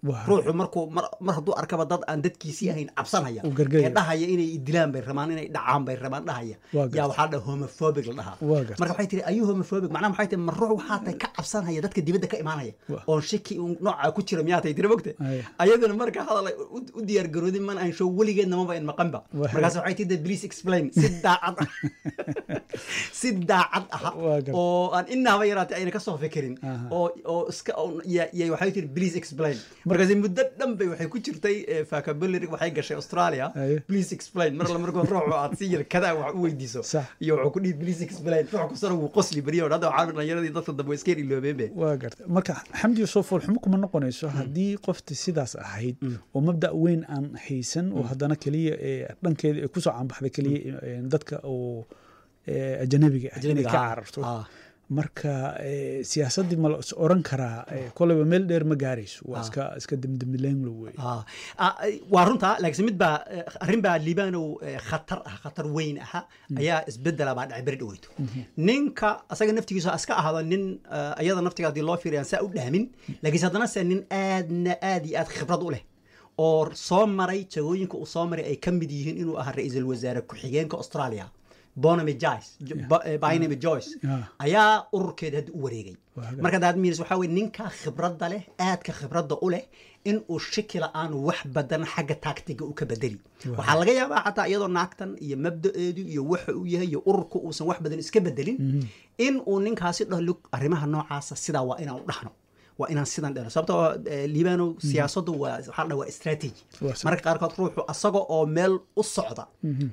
Speaker 2: Waa.
Speaker 4: ruuxu markuu mar mar hadduu arkaba dad aan dadkiisii ahayn cabsanaya
Speaker 2: Uu gargaraya.
Speaker 4: ee dhahaya inay dilaan bay rabaan inay dhacaan bay rabaan dhahaya
Speaker 2: Waa gartay.
Speaker 4: yaa waxaa dhaha homophobic la dhahaa
Speaker 2: Waa gartay.
Speaker 4: marka waxay tihi ayuu homophobic macnaha maxay tihi ma ruux waxaa tahay ka cabsanaya dadka dibadda ka imaanaya
Speaker 2: Waa.
Speaker 4: oon shaki un noocaa ku jira miyaa tahay tiri mogta
Speaker 2: Aya.
Speaker 4: ayaduna marka hadal ay u u diyaar garoodin man aan show weligeedna maba in maqanba
Speaker 2: Waa.
Speaker 4: markaas waxay tihi please explain si daacad ah si daacad ah
Speaker 2: Waa gartay.
Speaker 4: oo aan inaaba yaraatay ayna kasoo fikirin
Speaker 2: Aha.
Speaker 4: oo oo iska oo- ya- ya- waxay tiri please explain markaas muddo dhan bay waxay ku jirtay eh, vocabulary waxay gashay australia
Speaker 2: Aye.
Speaker 4: please explain mar alla markoo ruuxu aad si yar kadaa wax u weydiiso
Speaker 2: Sax.
Speaker 4: iyo wuxuu ku dhihi please explain ruux kastana wuu qosli beriyo hadda waxaa dhallinyaradii dadka dambe way iska iloobeen be
Speaker 2: waa garta marka xamdi soo foolxumo kuma noqonayso haddii qofti sidaas ahayd oo mabda weyn aan haysan oo haddana keliya ee dhankeeda ay kusoo caanbaxday keliya ee, dadka oo ee, ajanabiga ah inay
Speaker 4: Ajnabiga,
Speaker 2: ka
Speaker 4: ah.
Speaker 2: cararto
Speaker 4: Ah.
Speaker 2: marka ee, siyaasaddii ma la is oran karaa ee, koleyba meel dheer ma gaarayso waa
Speaker 4: Ah.
Speaker 2: iska iska demdemileenglo wey
Speaker 4: Ah, ah, waa runta laakiin mid baa eh, arrin baa liibanow eh, khatar ah khatar weyn aha ayaa isbedela baa dhacay beri dhaweyto ninka asaga naftigiisa iska ahado nin eh, ayada naftiga haddii loo fiiriyan saa u dhaamin laakiinse haddana se nin aadna aad iyo aad khibrad u leh oo soo maray jagooyinka uu soo maray ay ka mid yihiin inuu ahaa ra-iisul wasaare ku-xigeenka australia bonamy joyce Bo- eh, Barnaby joyce
Speaker 2: Ah.
Speaker 4: ayaa ururkeeda hadda u wareegay
Speaker 2: Waa hagaag.
Speaker 4: marka daad miinis waxaa weye ninka khibradda leh aadka khibradda u leh in uu shaki la-aan wax badan xagga taagtiga u ka bedeli waxaa laga yaabaa xataa iyadoo naagtan iyo mabda-eedu iyo waxa uu yahay iyo ururka uusan wax badan iska bedelin in uu ninkaasi dhaho lug arrimaha noocaasa sidaa waa inaan u dhahno waa inaan sidan dhehno sababtoo eh, liibano siyaasaddu waa waxaa la dhaha waa strategy
Speaker 2: Waa sax.
Speaker 4: marka qaarkood ruuxu asaga oo meel u socda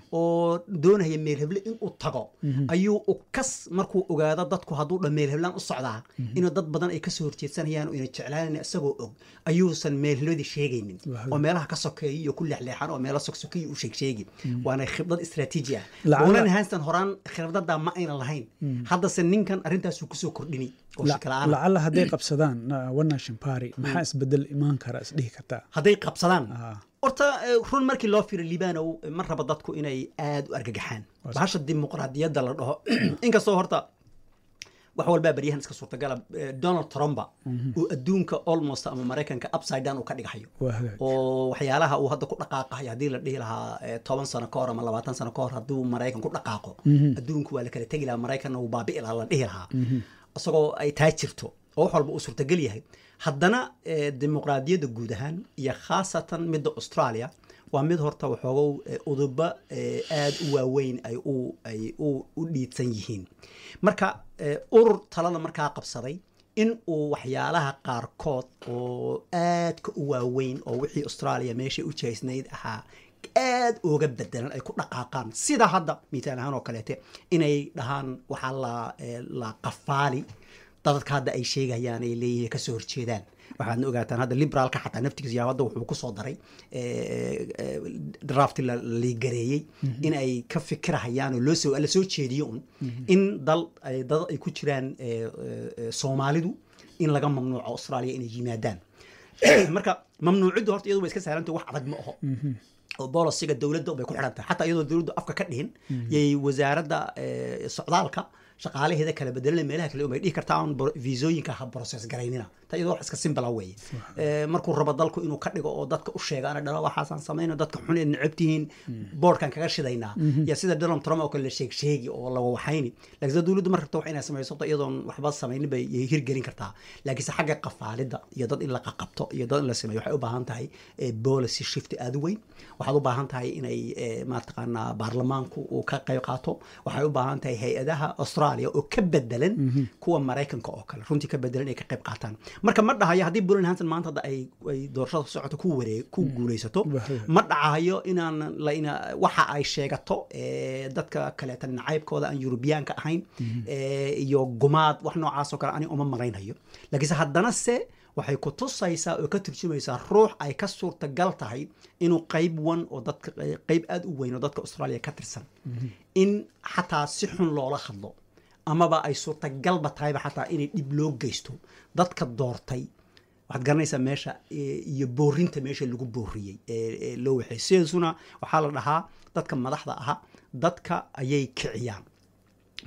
Speaker 4: oo doonaya meel heble inuu tago ayuu u kas markuu ogaado dadku hadduu dha meel heblaan u socdaa inuu dad badan ay kasoo horjeedsanayaan oo ina jeclaanayn isagoo og ayuusan meel hebladii sheegaynin
Speaker 2: Waa
Speaker 4: oo meelaha ka sokeeya iyo ku leexleexan oo meelo soksokeya u sheegsheegi waana khibrad istraatiiji ah
Speaker 2: Lacala-
Speaker 4: unan hanstan horaan khibradaa ma ayna lahayn haddase ninkan arrintaasuu kusoo kordhini oo
Speaker 2: La-
Speaker 4: shaki la-aan ah.
Speaker 2: lacala hadday qabsadaan na- one nation party maxaa isbedel imaan kara isdhihi kartaa
Speaker 4: hadday qabsadaan
Speaker 2: Ah.
Speaker 4: horta eh, run markii loo fiiro liibanow eh, ma raba dadku inay aad u argagaxaan
Speaker 2: Waa
Speaker 4: bahasha dimuqraadiyadda la dhaho inkastoo horta wax walbaa baryahan iska suurtagala eh, donald trumpa uu adduunka almost ama maraykanka upside down uu ka dhigahayo
Speaker 2: waa hagaag
Speaker 4: oo waxyaalaha uu hadda ku dhaqaaqayo haddii la dhihi lahaa eh, toban sano ka hor ama labaatan sano ka hor hadduu maraykan ku dhaqaaqo adduunku waa la kala tegi lahaa maraykanna uu baabi'i lahaa la dhihi lahaa isagoo ay taa jirto oo wax walba uu suurtagal yahay haddana eh, dimuqraadiyadda guud ahaan iyo khaasatan midda australia waa mid horta waxoogow eh, uduba eh, aad u waaweyn ay u ay u u dhiidsan yihiin marka eh, urur talada markaa qabsaday in uu waxyaalaha qaarkood oo aadka u waaweyn oo wixii australia meeshay u jeesnayd ahaa aad uga bedelan ay ku dhaqaaqaan sida hadda misaal ahaan oo kaleete inay dhahaan waxaa la eh, la qafaali dadka hadda ay sheegayaan ay leeyihiin kasoo horjeedaan waxaadna ogaataan hadda liberaalka xataa naftigiisa yaa hadda wuxuu kusoo daray drafti la liigareeyey in ay ka fikirahayaan oo loo soo la soo jeediyo un in dal ay dad ay ku jiraan eh, eh, soomaalidu in laga mamnuuco australia inay yimaadaan marka mamnuuciddu horta iyadu way iska sahlantay wax adag ma aho oo bolosiga dowladda bay ku xidhan tahay xataa iyadoo dowladdu afka ka dhihin yay wasaaradda eh, socdaalka shaqaalaheeda kala bedelana meelaha kale bay dhihi kartaa on viisooyinka ha process garaynina ta iyadoo wax iska simbala weeye Eh, markuu rabo dalku inuu ka dhigo oo dadka u sheega ana dhalo waxaasaan samayno dadka xun ee necab tihiin boardkan kaga shidaynaa ya sida donald trump oo kale la sheeg sheegi oo la waxayni laakiin sida dowladdu mar rabta wax inay samayso sababto iyadoon waxba samaynin bay yay hirgelin kartaa laakiinse xagga qafaalidda iyo dad in la qaqabto iyo dad in la sameeyo waxay u baahan tahay eh, policy shift aad u weyn waxaad u baahan tahay inay eh, maataqaanaa baarlamaanku uu ka qayb qaato waxay u baahan tahay hay-adaha australia oo ka bedelan kuwa maraykanka oo kale runtii ka bedelan ay ka qayb qaataan marka ma dhahayo haddii bulan hanson maanta hadda ay ay doorashada ku socoto ku wareeg ku guulaysato
Speaker 2: Wahaya.
Speaker 4: ma dhacayo inaan la ina waxa ay sheegato eh, dadka kaleeta nacaybkooda aan yurubiyaanka ahayn eh, iyo gumaad wax noocaas oo kale ani uma maraynhayo laakiinse haddana se waxay ku tusaysaa oo ka turjumaysaa ruux ay ka suurtagal tahay inuu qayb wan oo dadka qayb aad u weyn oo dadka australia ka tirsan in xataa si xun loola hadlo amaba ay suurtagalba tahayba xataa inay dhib loo geysto dadka doortay waxaad garanaysaa meesha eh, iyo boorinta meesha lagu booriyey ee ee loo waxay sidaasuna waxaa la dhahaa dadka madaxda aha dadka ayay kiciyaan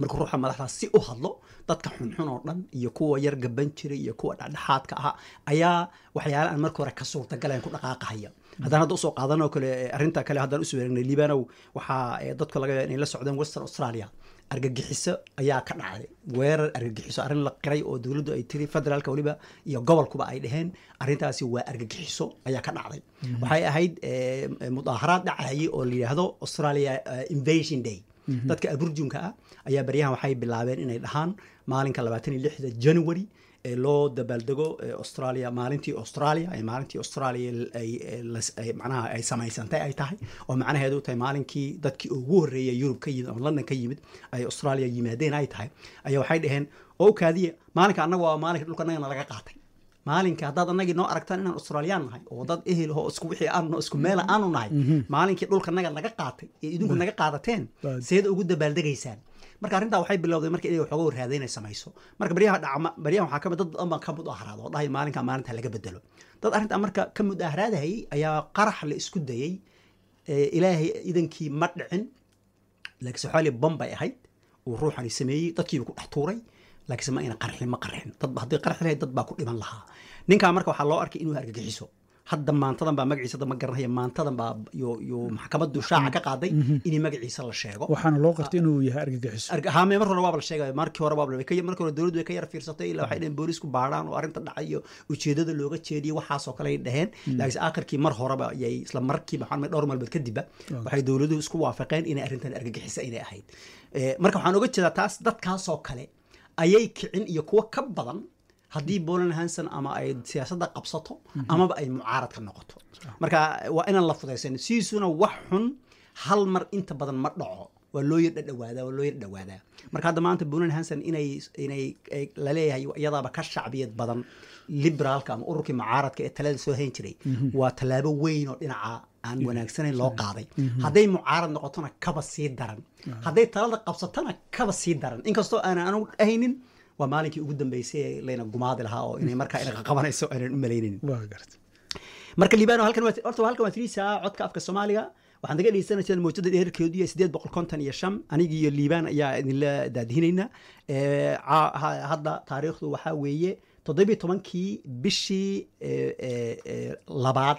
Speaker 4: marka ruuxa madaxdaas si u hadlo dadka xunxun oo dhan iyo kuwa yar gaban jiray iyo kuwa dhexdhexaadka ahaa ayaa waxyaale aan marka hore ka suurtagalayn ku dhaqaaqahaya haddaan hadda usoo qaadanoo kale arrinta kale haddaan usoo wareegnay liibanow waxaa eh, dadku laga yaaba inay la socdeen western australia argagixiso ayaa ka dhacday weerar argagixiso arrin la qiray oo dowladdu ay tiri federaalka weliba iyo gobolkuba ay dhaheen arrintaasi waa argagixiso ayaa ka dhacday waxay ahayd eh, mudaaharaad dhacayay oo la yidhaahdo australia eh, invasion day dadka aburjunka ah ayaa baryahan waxay bilaabeen inay dhahaan maalinka labaatan iyo lixda january ee loo dabaaldego ee australia maalintii australia ee maalintii australia ay ay- las- ay- macnaha ay samaysantay ay tahay oo macnaheedu tahay maalinkii dadkii ugu horreeyay yurub ka yimid ama london ka yimid ay australia yimaadeen ay tahay ayaa waxay dhaheen oo u kaadiya maalinka annaga waa maalinka dhulka annagana laga qaatay maalinka haddaad annagii noo aragtaan inaan australiyaan nahay oo dad ehel oo isku wixii aanu isku meela aanu nahay maalinkii dhulka naga naga qaatay ee idinku naga qaadateen
Speaker 2: Bad.
Speaker 4: seed ugu dabaaldegaysaan marka arrintaa waxay bilowday marka inay waxooga warraada inay samayso marka baryaha dhacma baryahan waxaa kamid dad badan baa ka mudaharaada oo dhahay maalinka maalinta laga bedelo dad arrintaa marka ka mudaharaadahayay ayaa qarax la isku dayay ee ilaahay idankii ma dhicin laakiinse waxaa bom bay ahayd uu ruuxani sameeyey dadkiiba ku dhex tuuray laakiinse ma ayna qarxin ma qarxin dad haddii qarxi lahayd dad baa ku dhiman lahaa ninkaa marka waxaa loo arkay inuu argagixiso hadda maantadan baa magaciisa hadda ma garanaya maantadan baa yo yo maxkamaddu shaaca ka qaaday in magaciisa la sheego
Speaker 2: waxaana loo qartay inuu yahay argagixiso
Speaker 4: Arga- haame mar hore waaba la sheegay markii hore waaba la- ka- markii hore dowladdu way ka yar fiirsatay ilaa waxay dhaheen boolisku baadhaan oo arrinta dhacay iyo ujeedada looga jeediyo waxaasoo kale ay dhaheen laakiinse aakhirkii mar horeba ayay isla markiiba waxaan dhowr maalmood kadibba waxay dowladuhu isku waafaqeen inay arrintan argagixisa inay ahayd Eh, marka waxaan oga jeedaa taas dadkaasoo kale ayay kicin iyo kuwo ka badan haddii Bolan Hansen ama ay siyaasadda qabsato amaba ay mucaarad ka noqoto marka waa inaan la fudaysan siisuna wax xun hal mar inta badan ma dhaco waa loo yar dhadhawaadaa waa loo yar dhawaadaa marka hadda maanta Bolan Hansen inay inay ay- la leeyahay iyadaaba ka shacbiyad badan liberaalka ama ururkii mucaaradka ee talada soo hayn jiray waa tallaabo weyn oo dhinaca aan wanaagsanayn loo qaaday hadday mucaarad noqotona kaba sii daran hadday talada qabsatona kaba sii daran inkastoo aanan anigu ahaynin waa maalinkii ugu dambeysay ee layna gumaadi lahaa oo inay markaa inaqa qabanayso aanan u malaynin
Speaker 2: waa garta
Speaker 4: marka liibano halkan waa horta halkan waa tiriisa codka afka soomaaliga waxaan naga dhegeysanaysaa mowjada dheerkeedu iyo sideed boqol konton iyo shan anigi iyo liibaan ayaa idinla daadihinayna Eh, ca- ha- hadda taariikhdu waxaa weeye toddobiyo tobankii bishii eh, eh, eh, labaad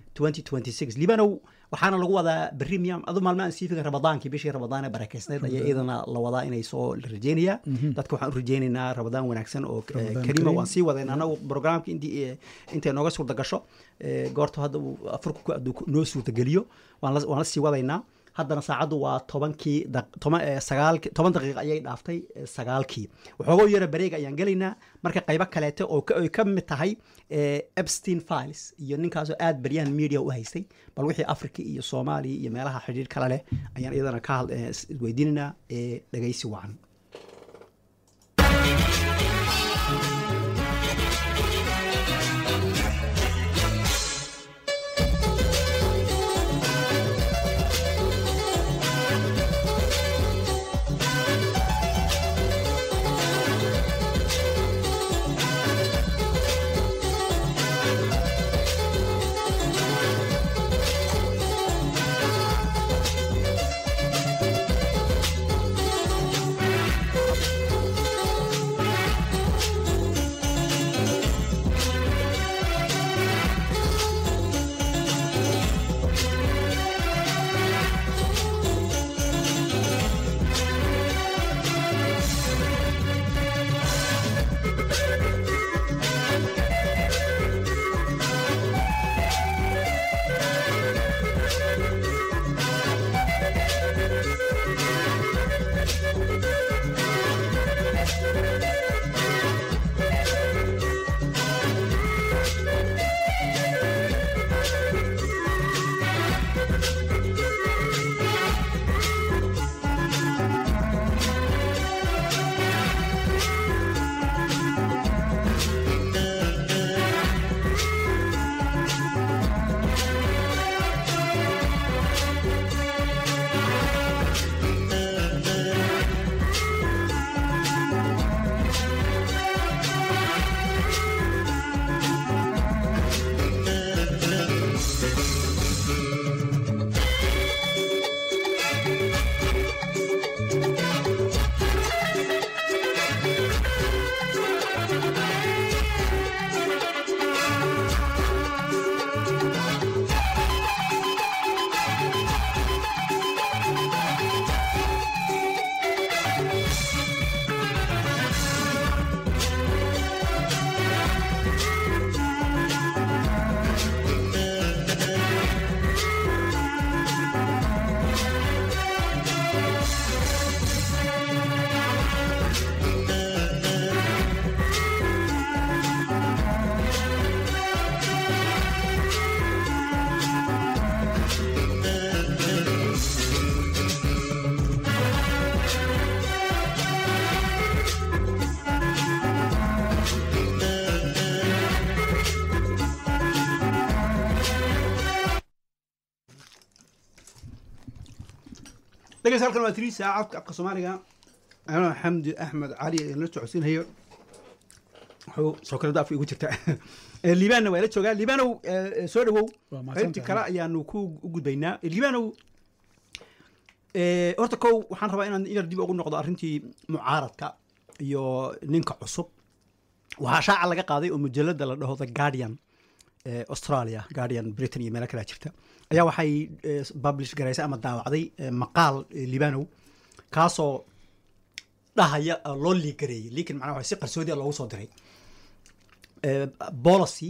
Speaker 4: 2026 liibanow waxaana lagu wadaa berri miyam adu maalmo aan sii figan rabadaankii bishii rabadaan ee barakeysneed ayaa iyadana la wadaa inay soo la rajeynayaa dadka waxaan u rajeynaynaa rabadaan wanaagsan oo eh,
Speaker 2: Ramadaan
Speaker 4: kariima
Speaker 2: kariim.
Speaker 4: waan sii wadeen anagu programka intii eh, intay nooga suurta gasho eh, goorta hadda uu afurku ku- hadduu ku- noo suurtageliyo waan la waan la sii wadaynaa haddana saacaddu waa tobankii daq- toban eh, sagaalki toban daqiiqa ayay dhaaftay eh, sagaalkii waxooga yara bareeg ayaan gelaynaa marka qaybo kaleete oo ka- ay ka mid tahay eh, epstein files iyo ninkaasoo aad baryahan media u haystay bal wixii africa iyo soomaaliya iyo meelaha xidhiir kale leh ayaan iyadana ka had- eh, is- isweydiinaynaa ee dhegaysi wacan dhegeysta halkan waa tirii saacadka afka soomaaliga anaa xamdi axmed cali ee la socodsiinhayo wuxuu soo kalada afka igu jirta Eh, liibaanna waa la joogaa liibaanow eh, eh, soo dhawow
Speaker 2: Waa mahadsantahay.
Speaker 4: qaybtii kale ayaanu ku u gudbaynaa Eh, liibaanow eh, horta kow waxaan rabaa inaan yar dib ugu noqdo arrintii mucaaradka iyo ninka cusub waxaa shaaca laga qaaday oo mujalada la dhaho the guardian ee australia guardian britain iyo meelo kalea jirta ayaa waxay eh, publish garaysay ama daawacday eh, maqaal eh, libanow kaasoo dhahaya oo loo liigareeyey liikin macnaha waxa si qarsoodi ah loogu soo diray Eh, policy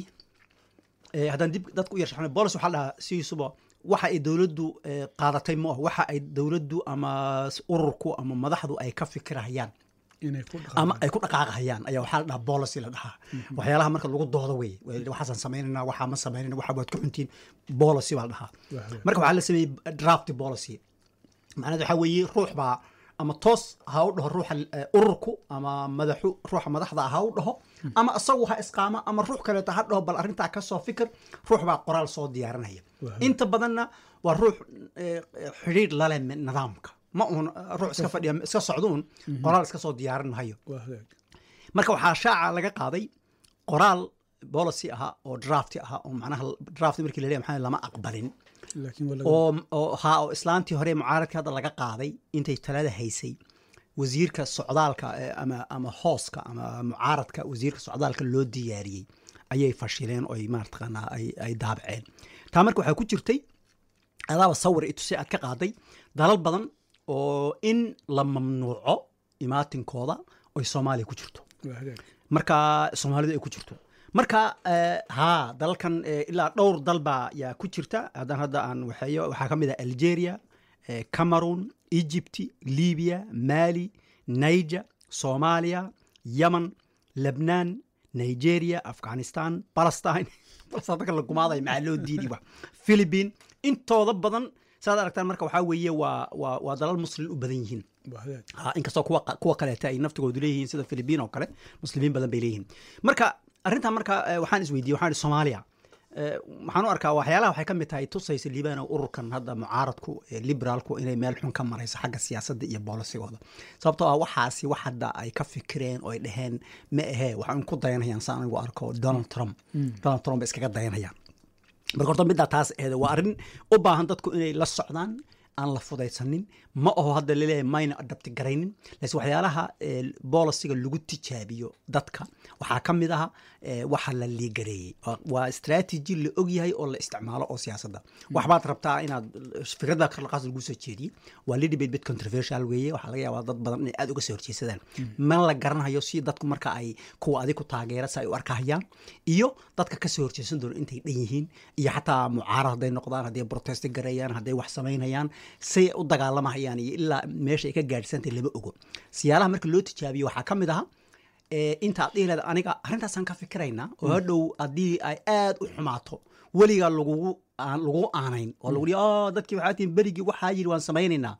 Speaker 4: eh, haddaan dib dadku u yar shaxno policy waxaa la dhahaa sidiisuba waxa ay dowladdu eh, qaadatay ma ah waxa ay dowladdu ama s- ururku ama madaxdu ay ka fikirahayaan
Speaker 2: inay ku
Speaker 4: ama
Speaker 2: dhaqaaqaan
Speaker 4: ay ku dhaqaaqahayaan ayaa waxaa la dhahaa policy la dhahaa waxyaalaha marka lagu doodo wey waxaasaan samaynayna waxaa ma samaynayna waxa waad ku xuntiin policy baa la dhahaa
Speaker 2: Waa hagaag.
Speaker 4: marka waxaa la sameeyey draft policy macnaheed waxaa weeye ruux baa ama toos ha u dhaho ruuxa eh, ururku ama madaxu ruuxa madaxda ha u dhaho ama isagu ha isqaamo ama ruux kaleeto ha dhaho bal arrintaa ka soo fikir ruux baa qoraal soo diyaarinaya
Speaker 2: Waa.
Speaker 4: inta badanna waa ruux eh, xidhiidh lale nidaamka ma uun eh, ruux iska fadhiya iska socduun qoraal iska soo diyaarin mahayo
Speaker 2: waa hagaag
Speaker 4: marka waxaa shaaca laga qaaday qoraal policy ahaa oo drafti ahaa oo macnaha draft markii la leeyahay maxaa lama aqbalin
Speaker 2: laakiin waa laga
Speaker 4: oo oo haa oo islaantii hore mucaaradka hadda laga qaaday intay talada haysay wasiirka socdaalka eh, ama ama hooska ama mucaaradka wasiirka socdaalka loo diyaariyey ayay fashileen oo ay maartaqaanaa ay ay daabaceen taa marka waxaa ku jirtay adaaba sawir itusay aad ka qaaday dalal badan oo in la mamnuuco imaatinkooda oy soomaaliya ku jirto
Speaker 2: waa hagaag
Speaker 4: marka soomaalida ay ku jirto marka eh, haa dalalkan eh, ilaa dhowr dal baa yaa ku jirta haddaan hadda aan waxeeyo waxaa ka mid ah algeria eh, cameroon egypt libya mali niger soomaaliya yemen lebnaan nigeria afghanistan palestine palestine dadka la gumaaday maxaa loo diidi wa philippine intooda badan saad aragtaan marka waxaa weeye waa waa waa dalal muslim u badan yihiin
Speaker 2: waa hagaag
Speaker 4: ha inkastoo kuwa kuwa kaleeta ay naftigoodu leeyihiin sida philibiin oo kale muslimiin badan bay leeyihiin marka arrintan marka eh, waxaan isweydiiyey waxaan ihi soomaaliya eh, waxaan u arkaa waxyaalaha waxay ka mid tahay tusaysa liibano ururkan hadda mucaaradku eh, liberaalku inay meel xun ka marayso xagga siyaasadda iyo boolisigooda sababtoo ah waxaasi wax hadda ay ka fikireen oo ay dhaheen ma ahee waxaan ku dayanayaan saan anigu arko donald trump donald trump bay iskaga dayanayaan marka horta middaa taas eeda waa arrin u baahan dadku inay la socdaan aan la fudaysanin ma aho hadda laleeyahay mayna adabti garaynin laakiin waxyaalaha eh, bolisiga lagu tijaabiyo dadka waxaa ka mid aha eh, waxa la liigareeyey Waa- waa strategy la ogyahay oo la isticmaalo oo siyaasadda waxbaad rabtaa inaad fikradda karlaqaas lagu soo jeediyey waa little bit bit controversial weeye waxaa laga yaabaa dad badan inay aad uga soo horjeesadaan ma la garanayo si dadku marka ay kuwa adig ku taageera si ay u arkahayaan iyo dadka ka soo horjeesan doona intay dhan yihiin iyo xataa mucaarad hadday noqdaan hadday protesti gareeyaan hadday wax samaynayaan say u dagaalamahayaan iyo ilaa meesha ay ka gaadhsantay lama ogo siyaalaha marka loo tijaabiyo waxaa ka mid aha ee, intaad dhihi leeda aniga arrintaasaan ka fikiraynaa oo hadhow haddii ay aad u xumaato weligaa lagugu aan lagu aanayn oo lagu dhihi "Oh, dadkii waxaa tihin berigii waxaa yidhi waan samaynaynaa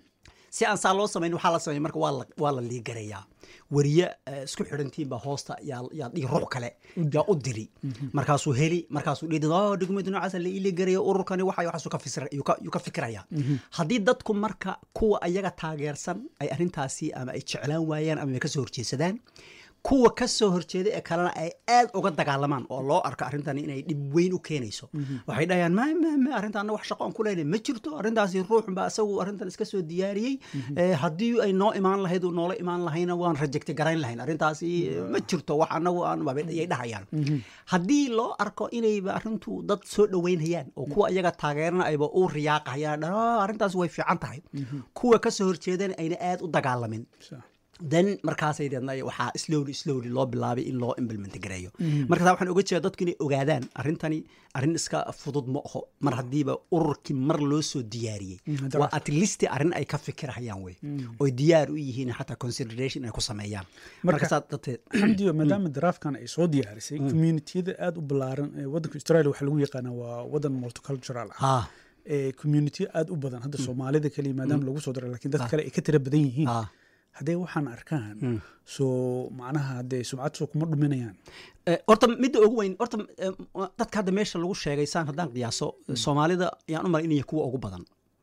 Speaker 4: si aan saa loo samayn waxaa la sameyn marka waa la waa la liigarayaa weriye eh, isku xidhantiin baa hoosta yaa yaa dhigi ruux kale yaa u diri markaasuu heli markaasuu dhihi oh document noocaasa la iiligaraya ururkani waxa waxaasuu ka fisir yuu ka- yuu ka fikiraya haddii dadku marka kuwa ayaga taageersan ay arrintaasi ama ay jeclaan waayaan ama ay ka soo horjeesadaan kuwa ka soo horjeeda ee kalena ay aad uga dagaalamaan oo loo arko arrintan inay dhib weyn u keenayso waxay dhahayaan ma ma ma arrintaana wax shaqo aan ku leynay ma jirto arrintaasi ruux baa isagu arrintan iska soo diyaariyey Eh, haddii ay noo imaan lahayd uu noola imaan lahayna waan rejecti garayn lahayn arrintaasi eh, ma jirto wax anagu aan ayay dhahayaan haddii loo arko inayba arrintu dad soo dhoweynayaan oo kuwa iyaga taageerana ayba u riyaaqayaan "Ah, arrintaas way fiican tahay kuwa ka soo horjeedana ayna aad u dagaalamin
Speaker 2: Sa-
Speaker 4: then markaasay deedna waxaa slowly slowly loo bilaabay in loo implement gareeyo marka taa waxaan oga jeeda dadku inay ogaadaan arrintani arrin iska fudud ma aho mar haddiiba ururkii mar loo soo diyaariyey waa at least arrin ay ka fikirahayaan wey oy diyaar u yihiin xataa consideration inay ku sameeyaan marka
Speaker 2: Marka-
Speaker 4: saa darteed
Speaker 2: xamdiyo maadaama daraafkan ay soo diyaarisay communitiyada aada u ballaaran ee waddanka australia waxaa lagu yaqaanaa waa waddan multicultural ah
Speaker 4: ha
Speaker 2: ee community aada u badan hadda soomaalida keliya maadaama lagu soo daray lakiin dad kale ay ka tira badan yihiin
Speaker 4: ha
Speaker 2: hadday waxaan arkaan soo macnaha haddee sumcad soo kuma dhuminayaan
Speaker 4: Eh, horta midda ugu weyn horta eh, dadka hadda meesha lagu sheegay saan haddaan qiyaaso soomaalida yaan u malay inay kuwa ugu badan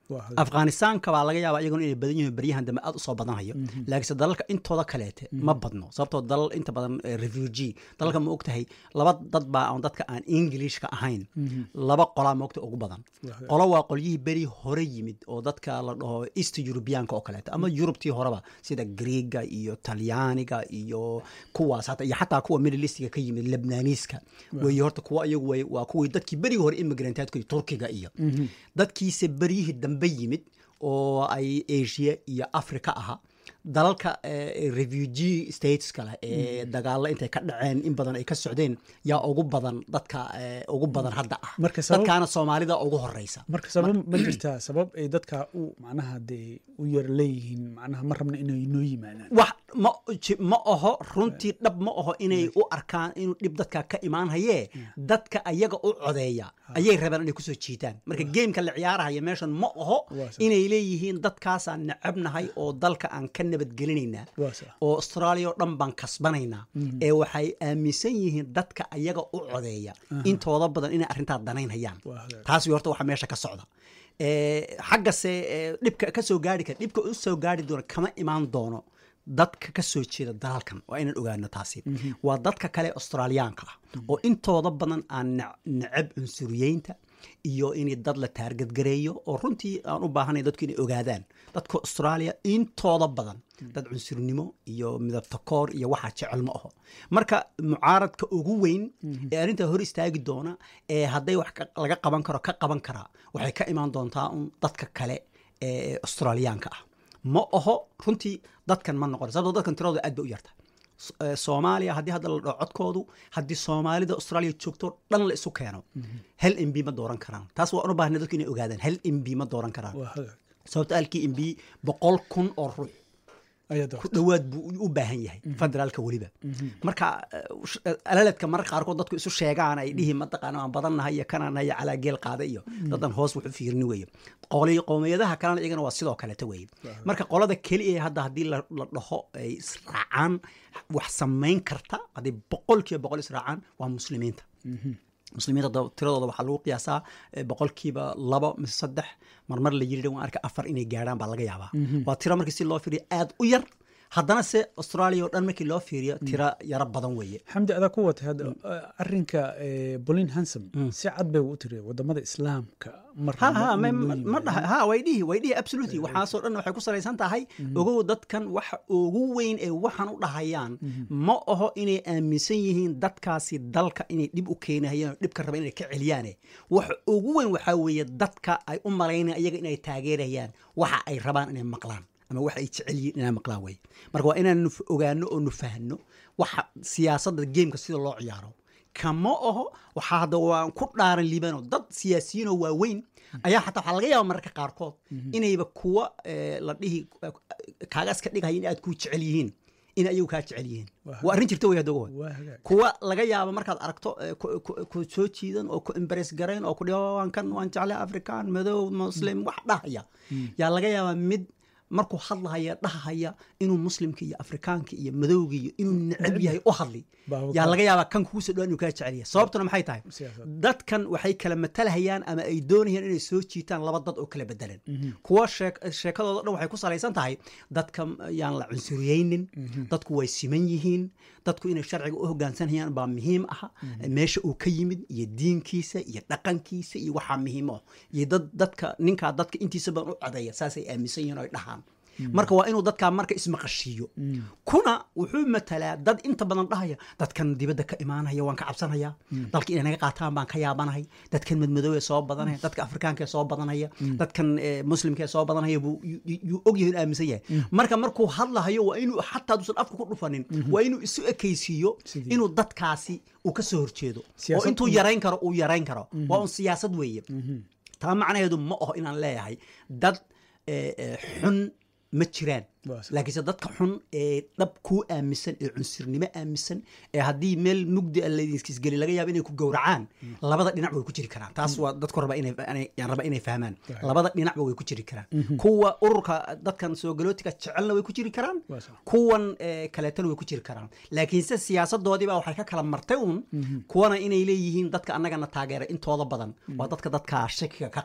Speaker 2: Waa hagaag.
Speaker 4: afghanistaanka baa laga yaabaa iyaguna inay badan yihiin baryahan dambe aad usoo badanhayo laakiinse dalalka intooda kaleete ma badno sababtoo dalal inta badan eh, refugee dalalka ma ogtahay laba dad baa aan dadka aan englishka ahayn laba qolaa ma ogtahay ugu badan
Speaker 2: Waa
Speaker 4: qolo waa qolyihii beri hore yimid oo dadka la dhaho east europeanka oo kaleeto ama yurubtii horeba sida greega iyo talyaaniga iyo kuwaas hata iyo xataa kuwa middle eastiga ka yimid lebnaniiska weeye horta kuwa iyagu way waa kuwii dadkii berigii hore immigrantadku turkiga iyo dadkiise beryihii dambe yimid oo ay asia iyo africa aha dalalka eh, refugee stateska leh ee dagaalo intay ka dhaceen in badan ay ka socdeen yaa ugu badan dadka eh, ugu badan hadda ah
Speaker 2: Marka sabab-
Speaker 4: dadkaana soomaalida ugu horeysa
Speaker 2: marka sabab ma jirtaa sabab ay dadka u macnaha dee u yar leeyihiin macnaha ma rabna inay noo yimaadaan
Speaker 4: wax ma ji- ma aho runtii dhab ma aho inay u arkaan inuu dhib dadka ka imaan hayee dadka ayaga u codeeya ayay rabaan inay kusoo jiitaan marka geemka la ciyaarahaya meeshan ma aho
Speaker 2: Waa sax.
Speaker 4: inay leeyihiin dadkaasaan necabnahay oo dalka aan ka nabadgelinaynaa
Speaker 2: Waa sax.
Speaker 4: oo australia oo dhan baan kasbanaynaa ee waxay aaminsan yihiin dadka ayaga u codeeya intooda badan inay arrintaa danaynhayaan
Speaker 2: Waa hagaag.
Speaker 4: taas wey horta waxa meesha ka socda Eh, xaggase eh, dhibka ka soo gaari kara dhibka u soo gaari doona kama imaan doono dadka ka soo jeeda dalalkan waa inaan ogaano taasi waa dadka kale australiyaanka ah oo intooda badan aan nec- necab cunsuriyeynta iyo in dad la taargadgareeyo oo runtii aan u baahanay dadku inay ogaadaan dadka australia intooda badan dad cunsurnimo iyo midabtakoor iyo waxaa jecel ma aho marka mucaaradka ugu weyn ee arrintaa hor istaagi doona ee hadday wax ka- laga qaban karo ka qaban karaa waxay ka imaan doontaa un dadka kale ee australiyaanka ah ma aho runtii dadkan ma noqon sababtoo dadkan tiradooda aad bay u yarta S- eh, soomaaliya haddii hadda la dhaho codkoodu haddii soomaalida australia joogto dhan la isu keeno hal m b ma dooran karaan taas waa u baahna dadku inay ogaadaan hal m b ma dooran karaan
Speaker 2: waa hagaag
Speaker 4: sababto halkii m b boqol kun oo ruux
Speaker 2: ayaa
Speaker 4: ku
Speaker 2: doorta
Speaker 4: dhowaad buu u baahan yahay federaalka weliba marka eh, sh- eh, alaledka mararka qaarkood dadku isu sheegaan ay dhihi mataqaana waan badannahay iyo kanaan nahay calaa geel qaada iyo dadan hoos wuxu fiirini weeye qoli qowmiyadaha kalena iyagana waa sidoo kaleta weeye marka qolada keliya ee hadda haddii la la dhaho ay israacaan wax samayn karta haddii boqolkiiba boqol israacaan waa muslimiinta muslimiinta da- tiradooda waxaa lagu qiyaasaa eh, boqolkiiba labo mise saddex marmar la yiri waan arka afar inay gaadhaan baa laga yaabaa waa tiro markii si loo fiiriyo aad u yar haddana se australia oo dhan markii loo fiiriyo tiro yaro badan weeye
Speaker 2: xamdi adaa ku watay hadda arrinka bolin hansom si cad bay u tiri wadamada islaamka mar
Speaker 4: ha ha
Speaker 2: ma-
Speaker 4: ma
Speaker 2: ma-
Speaker 4: ma-
Speaker 2: ma-
Speaker 4: ma dhaha ha way dhihi way dhihi absolutely waxaasoo dhan waxay ku salaysan tahay ogow dadkan waxa ugu weyn ee waxaan u dhahayaan ma aho inay aaminsan yihiin dadkaasi dalka inay dhib u keenahayaan oo dhibka raba inay ka celiyaane waxa ugu weyn waxaa weeye dadka ay u malaynayaan iyaga inay taageerayaan waxa ay rabaan inay maqlaan ama waxa ay jecel yihiin inay maqlaan weye marka waa inaan nu ogaano oo nu fahno waxa siyaasadda geemka sida loo ciyaaro kama aho waxaa hadda waan ku dhaaran liibano dad siyaasiyiin oo waaweyn ayaa xataa waxaa laga yaaba mararka qaarkood inayba kuwa eh, la dhihi kaaga iska dhigaya in aad ku jecel yihiin in ayagu kaa jecel yihiin
Speaker 2: Waa
Speaker 4: waa arrin jirta wey hadda ogow.
Speaker 2: waa hagaag
Speaker 4: kuwa laga yaabo markaad aragto eh, ku- ku ku soo jiidan oo ku embares garayn oo ku dhihi "Oh, waan kan waan jeclay african madow muslim wax dhahaya yaa laga yaabaa mid markuu hadlahaya dhahaya inuu muslimka iyo afrikaanka iyo madowga iyo inuu necab yahay u hadli
Speaker 2: Baa
Speaker 4: yaa
Speaker 2: ka-
Speaker 4: laga yaabaa kan kugu soo dhawaan inuu kaa jecel yahay sababtuna maxay tahay
Speaker 2: Siyaasad.
Speaker 4: dadkan waxay kala matalahayaan ama ay doonayaan inay soo jiitaan laba dad oo kala bedelan kuwa sheek- sheekadooda dhan waxay ku salaysan tahay dadka yaan la cunsuriyeynin dadku way siman yihiin dadku inay sharciga u hogaansanayaan baa muhiim ah meesha uu ka yimid iyo diinkiisa iyo dhaqankiisa iyo waxaa muhiim ah iyo dad dadka ninkaa dadka intiisa badan u codeeya saasay aaminsan yihiin oo ay dhahaan marka waa inuu dadkaa marka ismaqashiiyo kuna wuxuu matalaa dad inta badan dhahaya dadkan dibadda ka imaanaya waan ka cabsanaya dalka inay naga qaataan baan ka yaabanahay dadkan madmadow ee soo badanaya dadka afrikaanka ee soo badanaya dadkan eh, muslimka ee soo badanaya buu yu- yu- yuu og yahay in aaminsan yahay marka markuu hadlahayo waa inuu xataa duusan afka ku dhufanin waa inuu isu ekaysiiyo
Speaker 2: Sidii.
Speaker 4: inuu dadkaasi uu ka soo horjeedo oo
Speaker 2: Siyaasad
Speaker 4: intuu
Speaker 2: un-
Speaker 4: yarayn karo uu yarayn karo waa un siyaasad weeye taa macnaheedu ma aho inaan leeyahay dad eh, eh, xun ma jiraan
Speaker 2: Waa sax.
Speaker 4: laakiinse dadka xun ee dhab kuu aaminsan ee cunsurnimo aaminsan ee haddii meel mugdi a laydinskisgeli laga yaabo inay ku gowracaan labada dhinac way ku jiri karaan taas waa dadku raba inay inay- yaan raba inay fahmaan labada dhinacba way ku jiri karaan kuwa ururka dadkan soo galootiga jecelna way ku jiri karaan
Speaker 2: Waa sax.
Speaker 4: kuwan eh, kaleetana way ku jiri karaan laakiinse siyaasadoodii baa waxay ka kala martay uun kuwana inay leeyihiin dadka annagana taageera intooda badan waa dadka dadka shakiga ka qaba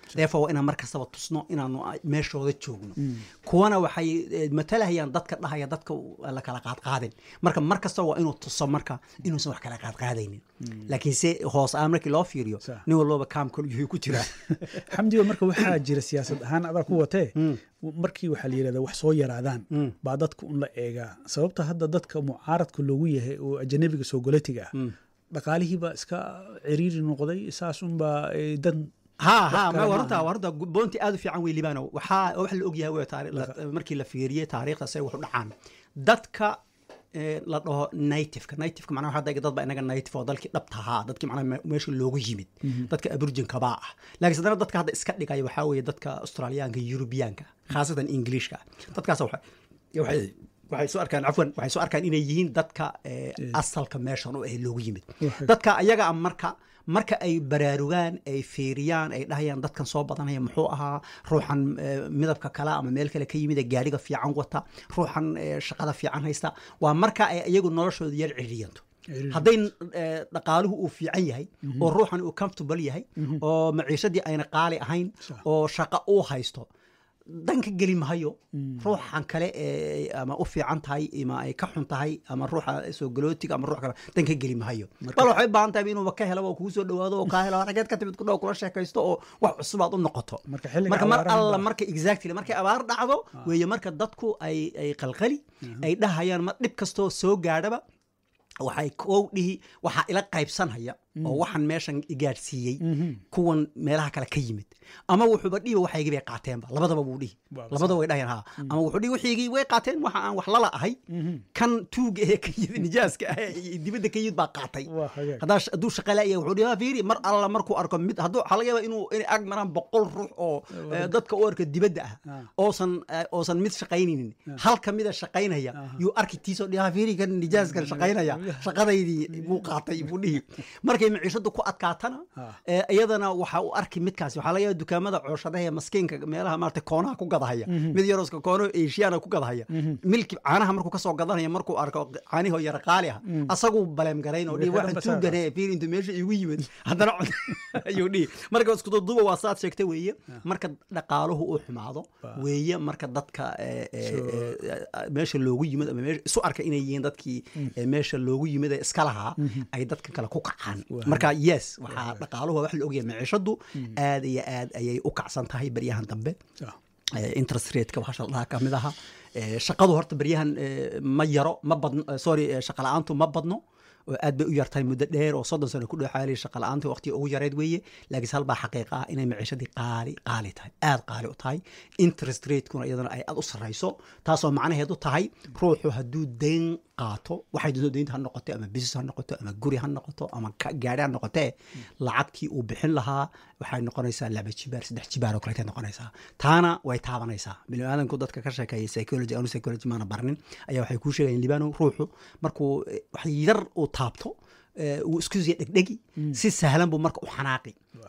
Speaker 4: therefore waa inaan mar kastaba tusno inaanu meeshooda joogno kuwana waxay eh, matalahayaan dadka dhahaya dadka la kala qaadqaadin marka mar kastaba waa inuu tuso marka inuusan wax kala qaadqaadaynin laakiin se hoos aan markii loo fiiriyo
Speaker 2: Sax.
Speaker 4: nin walbaba kaamkol yuhu ku jiraa
Speaker 2: xamdiga marka waxaa jira siyaasad ahaan adaa ku watee markii waxaa la yidhahda wax soo yaraadaan baa dadka un la eegaa sababta hadda dadka mucaaradka loogu yahay oo ajanabiga soo golatiga ah dhaqaalihiibaa iska ciriiri noqday saasunbaa eh, dan
Speaker 4: ha ha
Speaker 2: Wax
Speaker 4: ma
Speaker 2: kale
Speaker 4: warunta
Speaker 2: maaha.
Speaker 4: warunta boonti aad u fiican wey libaano waxaa wax la ogyahay wey taari- la- markii la fiiriyey taariikhda say wax u dhacaan dadka eh, la dhaho nativeka nativeka macnaha waxaa dega dad baa inaga native oo dalkii dhabta ahaa dadkii macnaha me- meesha loogu yimid dadka aburjinkabaa ah laakiin haddana dadka hadda iska dhigaya waxaa weeye dadka australiyaanka yurubiyaanka khaasatan ingiliishka dadkaas waxay waxay waxay soo arkaan cafwan waxay soo arkaan inay yihiin dadka eh, asalka meeshan u ah loogu yimid
Speaker 2: Waxay-
Speaker 4: dadka ayaga ah marka marka ay baraarugaan ay fiiriyaan ay dhahayaan dadkan soo badanaya muxuu ahaa ruuxan eh, midabka kale ama meel kale ka yimid ee gaadhiga fiican wata ruuxan eh, shaqada fiican haysta waa marka ay iyagu noloshooda yar ciriyanto
Speaker 2: Ciriiri.
Speaker 4: hadday eh, dhaqaaluhu uu fiican yahay oo ruuxan uu comfortable yahay oo maciishadii ayna qaali ahayn
Speaker 2: Sax.
Speaker 4: oo shaqo uu haysto danka geli mahayo ruuxan kale ee ama u fiican tahay ama ay ka xun tahay ama ruuxa soo galootiga ama ruux kale danka geli mahayo bal waxay u baahan tahay inuuba ka helo oo kugu soo dhawaado oo kaa helo rageed ka timid ku dhow kula sheekaysto oo wax cusub aad u noqoto
Speaker 2: Marka xilliga
Speaker 4: marka mar
Speaker 2: abaaraha
Speaker 4: alla
Speaker 2: baa-
Speaker 4: marka exactly markay abaar dhacdo weeye marka dadku ay ay qalqali ay dhahayaan ma dhib kastoo soo gaadhaba waxay kow dhihi waxaa ila qaybsanhaya oo waxaan meeshan igaadhsiiyey kuwan meelaha kale ka yimid ama wuxuuba dhihi waxaygii bay qaateenba labadaba wuu dhihi
Speaker 2: Waa
Speaker 4: labadaba way dhahayaan ha ama wuxuu dhihi wixiigii way qaateen waxa aan wax lala ahay kan tuuga ee ka yimid nijaaska ah ee dibadda ka yimid baa qaatay
Speaker 2: Waa hagaag.
Speaker 4: haddaa sh- hadduu shaqa la'yahay wuxuu dhihi "Ha, fiiri mar alla markuu arko mid hadduu waxaa laga yaabaa inuu inay ag maraan boqol ruux oo eh, dadka u arka dibadda ah oosan eh, oosan mid shaqaynaynin hal ka mida shaqaynaya yuu arki tiisoo dhihi "Ha, fiiri kan nijaaskan shaqaynaya shaqadaydii buu qaatay buu dhihi markay maciishadu ku adkaatana
Speaker 2: Ah.
Speaker 4: eh, iyadana waxa uu arki midkaasi waxaa laga yaaba dukaamada cooshadaha ee maskiinka meelaha maarata koonaha ku gadahaya mid yarooska koono eeshiyaana ku gadahaya milki caanaha markuu kasoo gadanaya markuu arko caanihoo yara qaali ah asaguu baleem garayn oo dhihi
Speaker 2: Wixii
Speaker 4: waxaan
Speaker 2: dhanba saa
Speaker 4: tuugane fiir intuu meesha igu yimid haddana cod ayuu dhihi marka iskududuba waa saad sheegtay weeye marka dhaqaaluhu uu xumaado weeye marka dadka eh, eh, eh, meesha loogu yimid ama meesha isu arka inay yihiin dadkii eh, meesha loogu yimid ee iska lahaa ay dadka kale ku kacaan marka yes waxaa dhaqaaluhu waa wax la ogyahay maciishadu aad iyo aad ayay u kacsan tahay baryahan dambe
Speaker 2: Ah.
Speaker 4: Eh, interest rateka waxaa shaldhaha ka mid aha Eh, shaqadu horta baryahan eh, ma yaro ma badno eh, sorry eh, shaqa la-aantu ma badno oo aad bay u yartahay muddo dheer oo soddon sano ku dhexaali shaqa la-aantii waqtiga ugu yareed weeye laakiinse hal baa xaqiiqa ah inay maciishadii qaali qaali tahay aad qaali u tahay interest ratekuna iyadana ay aad u sarrayso taasoo macnaheedu tahay ruuxu hadduu dayn qaato waxay doonto daynta ha noqoto ama business ha noqoto ama guri ha noqoto ama ka- gaari ha noqotee lacagtii uu bixin lahaa waxay noqonaysaa laba jibaar saddex jibaar oo kaleetay noqonaysaa taana way taabanaysaa biniaadanku dadka ka sheekeeya psychology anu psychology maana barnin ayaa waxay kuu sheegayaan libano ruuxu markuu eh, wax yar uu taabto eh, wuu isku siya dhegdhegi si sahlan buu marka u xanaaqi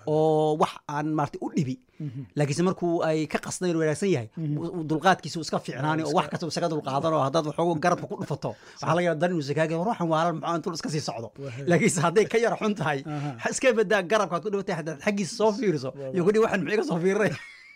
Speaker 4: oo wax aan maarata u dhibi laakiinse markuu ay ka qasdayn wanaagsan yahay u- dulqaadkiisa uu iska fiicnaani oo wax kasta uu isaga dulqaadan oo haddaad waxoogu garabka ku dhufato waxaa laga yaaba dan inuu sakaaga ruuxan waalan maxaa intuu iska sii socdo laakiinse hadday ka yara xun tahay ha iska badaa garabkaad ku dhufatay haddaad xaggiisa soo fiiriso iyo kudhi waxan muxuu iga soo fiirinay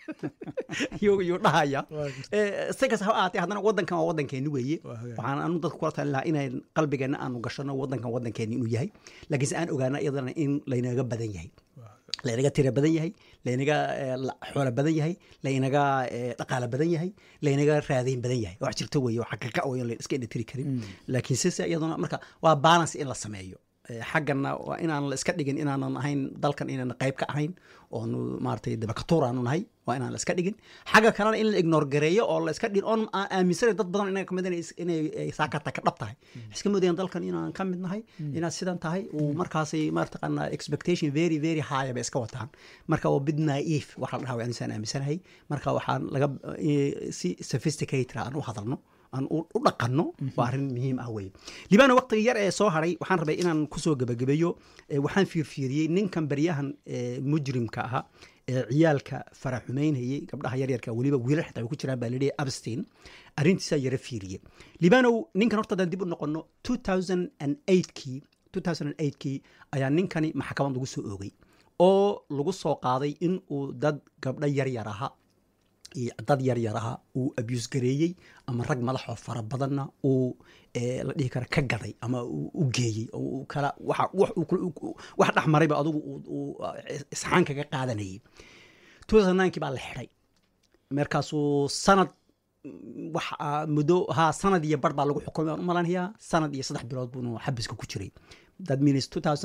Speaker 4: yuu yuu dhahaya
Speaker 2: Waa jirta.
Speaker 4: Eh, si kasta ha ahaatee haddana waddankan waa waddankeeni weeye
Speaker 2: Waa hagaag.
Speaker 4: waxaan anu dadka kula talin lahaa inayn qalbigeenna aanu gashano waddankan waddankeeni inuu yahay laakiinse aan ogaana iyadana in laynaga badan yahay laynaga tira badan yahay laynaga eh, la- xoolo badan yahay laynaga eh, dhaqaale badan yahay laynaga raadayn badan yahay wax jirto weeye oo xaqiiqa weeye oo la iska indhatiri karin laakiin sise iyaduna marka waa balance in la sameeyo Eh, xaggana waa inaan la iska dhigin inaanan ahayn dalkan inaan qayb ka ahayn oonu maaragtay dabakatuur aanu nahay waa inaan la iska dhigin xagga kalena in la ignore gareeyo oo la iska dhigin oon aan aaminsanayn dad badan inaga kamid inay is- inay ay saakata ka dhab tahay iska moodayaan dalkan inaan ka mid nahay inaad sidan tahay uu markaasay maartaqaana expectation very very high bay iska wataan marka waa bid naive waxa la dhahaa waa inusaan aaminsanahay marka waxaan laga eh, si sophisticated aan u hadalno aan u u dhaqanno waa arrin muhiim ah weye libaana waqtiga yar ee soo haray waxaan rabay inaan kusoo gebagabeeyo eh, waxaan fiirfiiriyey ninkan baryahan eh, mujrimka ahaa ee ciyaalka faraxumeynayay gabdhaha yaryarka weliba wiilal xitaa way ku jiraan baa layidhi abstin arrintiisaa yara fiiriye libanow ninkan horta haddaan dib u noqono 2008kii 2008kii ayaa ninkani maxkamad lagu soo oogay oo lagu soo qaaday in uu dad gabdho yaryar aha iyo dad yaryar aha uu abuse gareeyey ama rag madaxoo fara badanna uu eh, la dhihi kara ka gaday ama uu u geeyey oo uu kala waxa wax uu kula- uu- wax dhex marayba adigu uu- uu eh, isxaan kaga qaadanayay 2009 baa la xidhay markaasuu sanad mm, wax ah, muddo ha sanad iyo bar baa lagu xukumay aan u malanayaa sanad iyo saddex bilood buunu xabiska ku jiray that means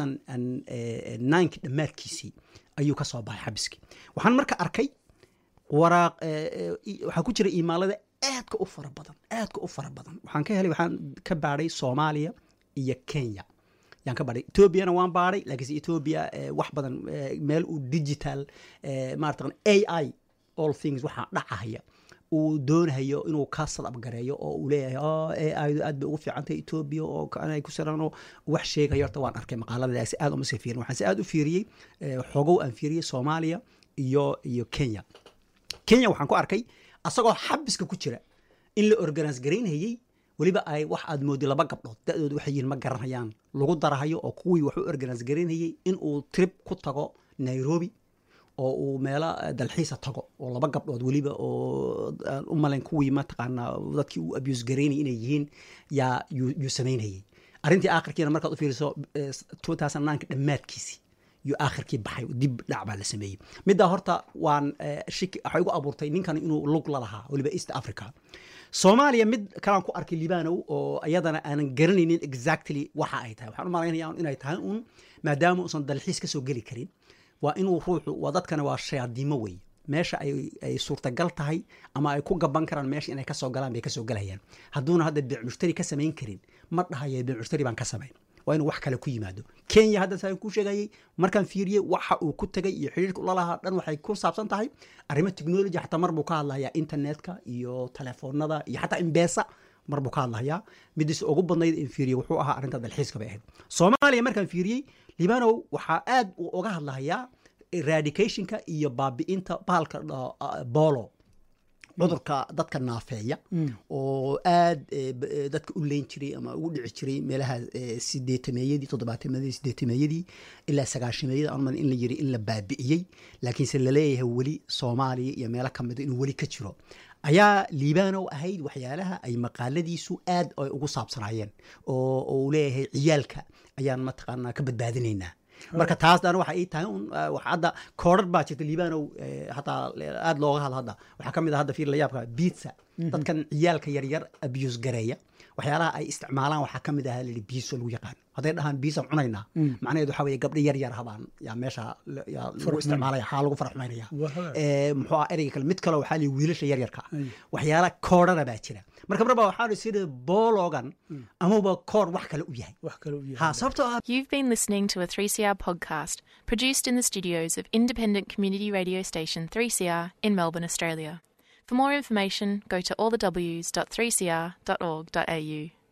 Speaker 4: 2009 dhammaadkiisii ayuu ka soo baxay xabiskii waxaan marka arkay waraaq eh, eh, i- waxaa ku jira iimaalada aadka u fara badan aadka u fara badan waxaan ka helay waxaan ka baadhay soomaaliya iyo kenya yaan ka baadhay ethoobiana waan baadhay laakiinse ethoobia eh, wax badan eh, meel uu digital eh, maarata a i all things waxaa dhacahaya uu doonayo inuu ka sadab gareeyo oo uu leeyahay "Oh, ai du aad bay ugu fiicantahay ethoobia oo kanay ku sirano wax sheegayo horta waan arkay maqaalada si aad uma sii fiirin waxaan si aad u fiiriyey eh, xogow aan fiiriyey soomaaliya iyo iyo kenya kenya waxaan ku arkay asagoo xabiska ku jira in la organise garaynayey weliba ay wax aad moodi laba gabdhood da-dooda waxay yihiin ma garanayaan lagu darahayo oo kuwii wax u organise garaynayey in uu trip ku tago nairobi oo uu meelo eh, dalxiisa tago oo laba gabdhood weliba oo aan u malayn kuwii mataqaanaa dadkii uu abuse garaynayay inay yihiin yaa yuu yuu samaynayey arrintii aakhirkiina markaad u fiiriso eh, 2009 dhammaadkiisii yuu aakhirkii baxay dib dhac baa la sameeyey middaa horta waan eh, shiki waxay igu abuurtay ninkan inuu lug la lahaa weliba east africa soomaaliya mid kalaan ku arkay libanow oo iyadana aanan garanaynin exactly waxa ay tahay waxaan u malaynaya inay tahay un maadaama uusan dalxiis ka soo geli karin waa inuu ruuxu waa dadkana waa shayaadiimo wey meesha ay, ay suurtagal tahay ama ay ku gaban karaan meesha inay kasoo galaan bay kasoo galayaan hadduuna hadda beec mushtari ka samayn karin ma dhahayo beec mushtari baan ka samayn waa inuu wax kale ku yimaado kenya hadda saan kuu sheegayay markaan fiiriyey waxa uu ku tagay iyo xiriirka ula lahaa dhan waxay ku saabsan tahay arrimo technology xataa mar buu ka hadlayaa internetka iyo telefoonada iyo xataa imbesa mar buu ka hadlayaa midiis ugu badnayd in fiiriyey wuxuu ahaa arrinta dalxiiska bay ahayd soomaaliya markaan fiiriyey libanow waxaa aad uu uga hadlahayaa eradicationka iyo baabi'inta bahalka dha- ah, bolo cudurka dadka naafeeya oo aad eh, b- eh, dadka u leyn jiray ama ugu dhici jiray meelaha eh, sideetameeyadii toddobaatemeeyadii sideetameeyadii ilaa sagaashameeyada aan umalin in la yiri in la baabi'iyey laakiinse laleeyahay weli soomaaliya iyo meelo ka mida inuu weli ka jiro ayaa liibanow ahayd waxyaalaha ay maqaaladiisu aad ay ugu saabsanaayeen oo oo uu leeyahay ciyaalka ayaan mataqaanaa ka badbaadinaynaa marka taas dhan waxa ay tahay un eh, waxa hadda koodhar baa jirta liibanow eh, hataa aad looga hadlo hadda waxaa ka mid ah hadda fiir la yaabka pizza dadkan ciyaalka yaryar abuse gareeya waxyaalaha ay isticmaalaan waxaa ka mid ah lii biiso lagu yaqaan hadday dhahaan biisaan cunaynaa macnaheedu waxaa weeye gabdho yar yar habaan yaa meesha la- yaa lagu isticmaalaya xaa lagu faraxmaynaya
Speaker 2: Waa hagaag.
Speaker 4: Eh, muxuu ah ereyga kale mid kale waxaa lii wiilasha yaryarka waxyaala koodhana baa jira marka mar baa waxaa sida boologan amaba koor wax kale u yahay
Speaker 2: wax kale u
Speaker 4: ha
Speaker 2: yahay
Speaker 4: sababtoo ah
Speaker 5: You've been listening to a 3CR podcast produced in the studios of independent community radio station 3CR in Melbourne, Australia. For more information, go to allthews.3cr.org.au.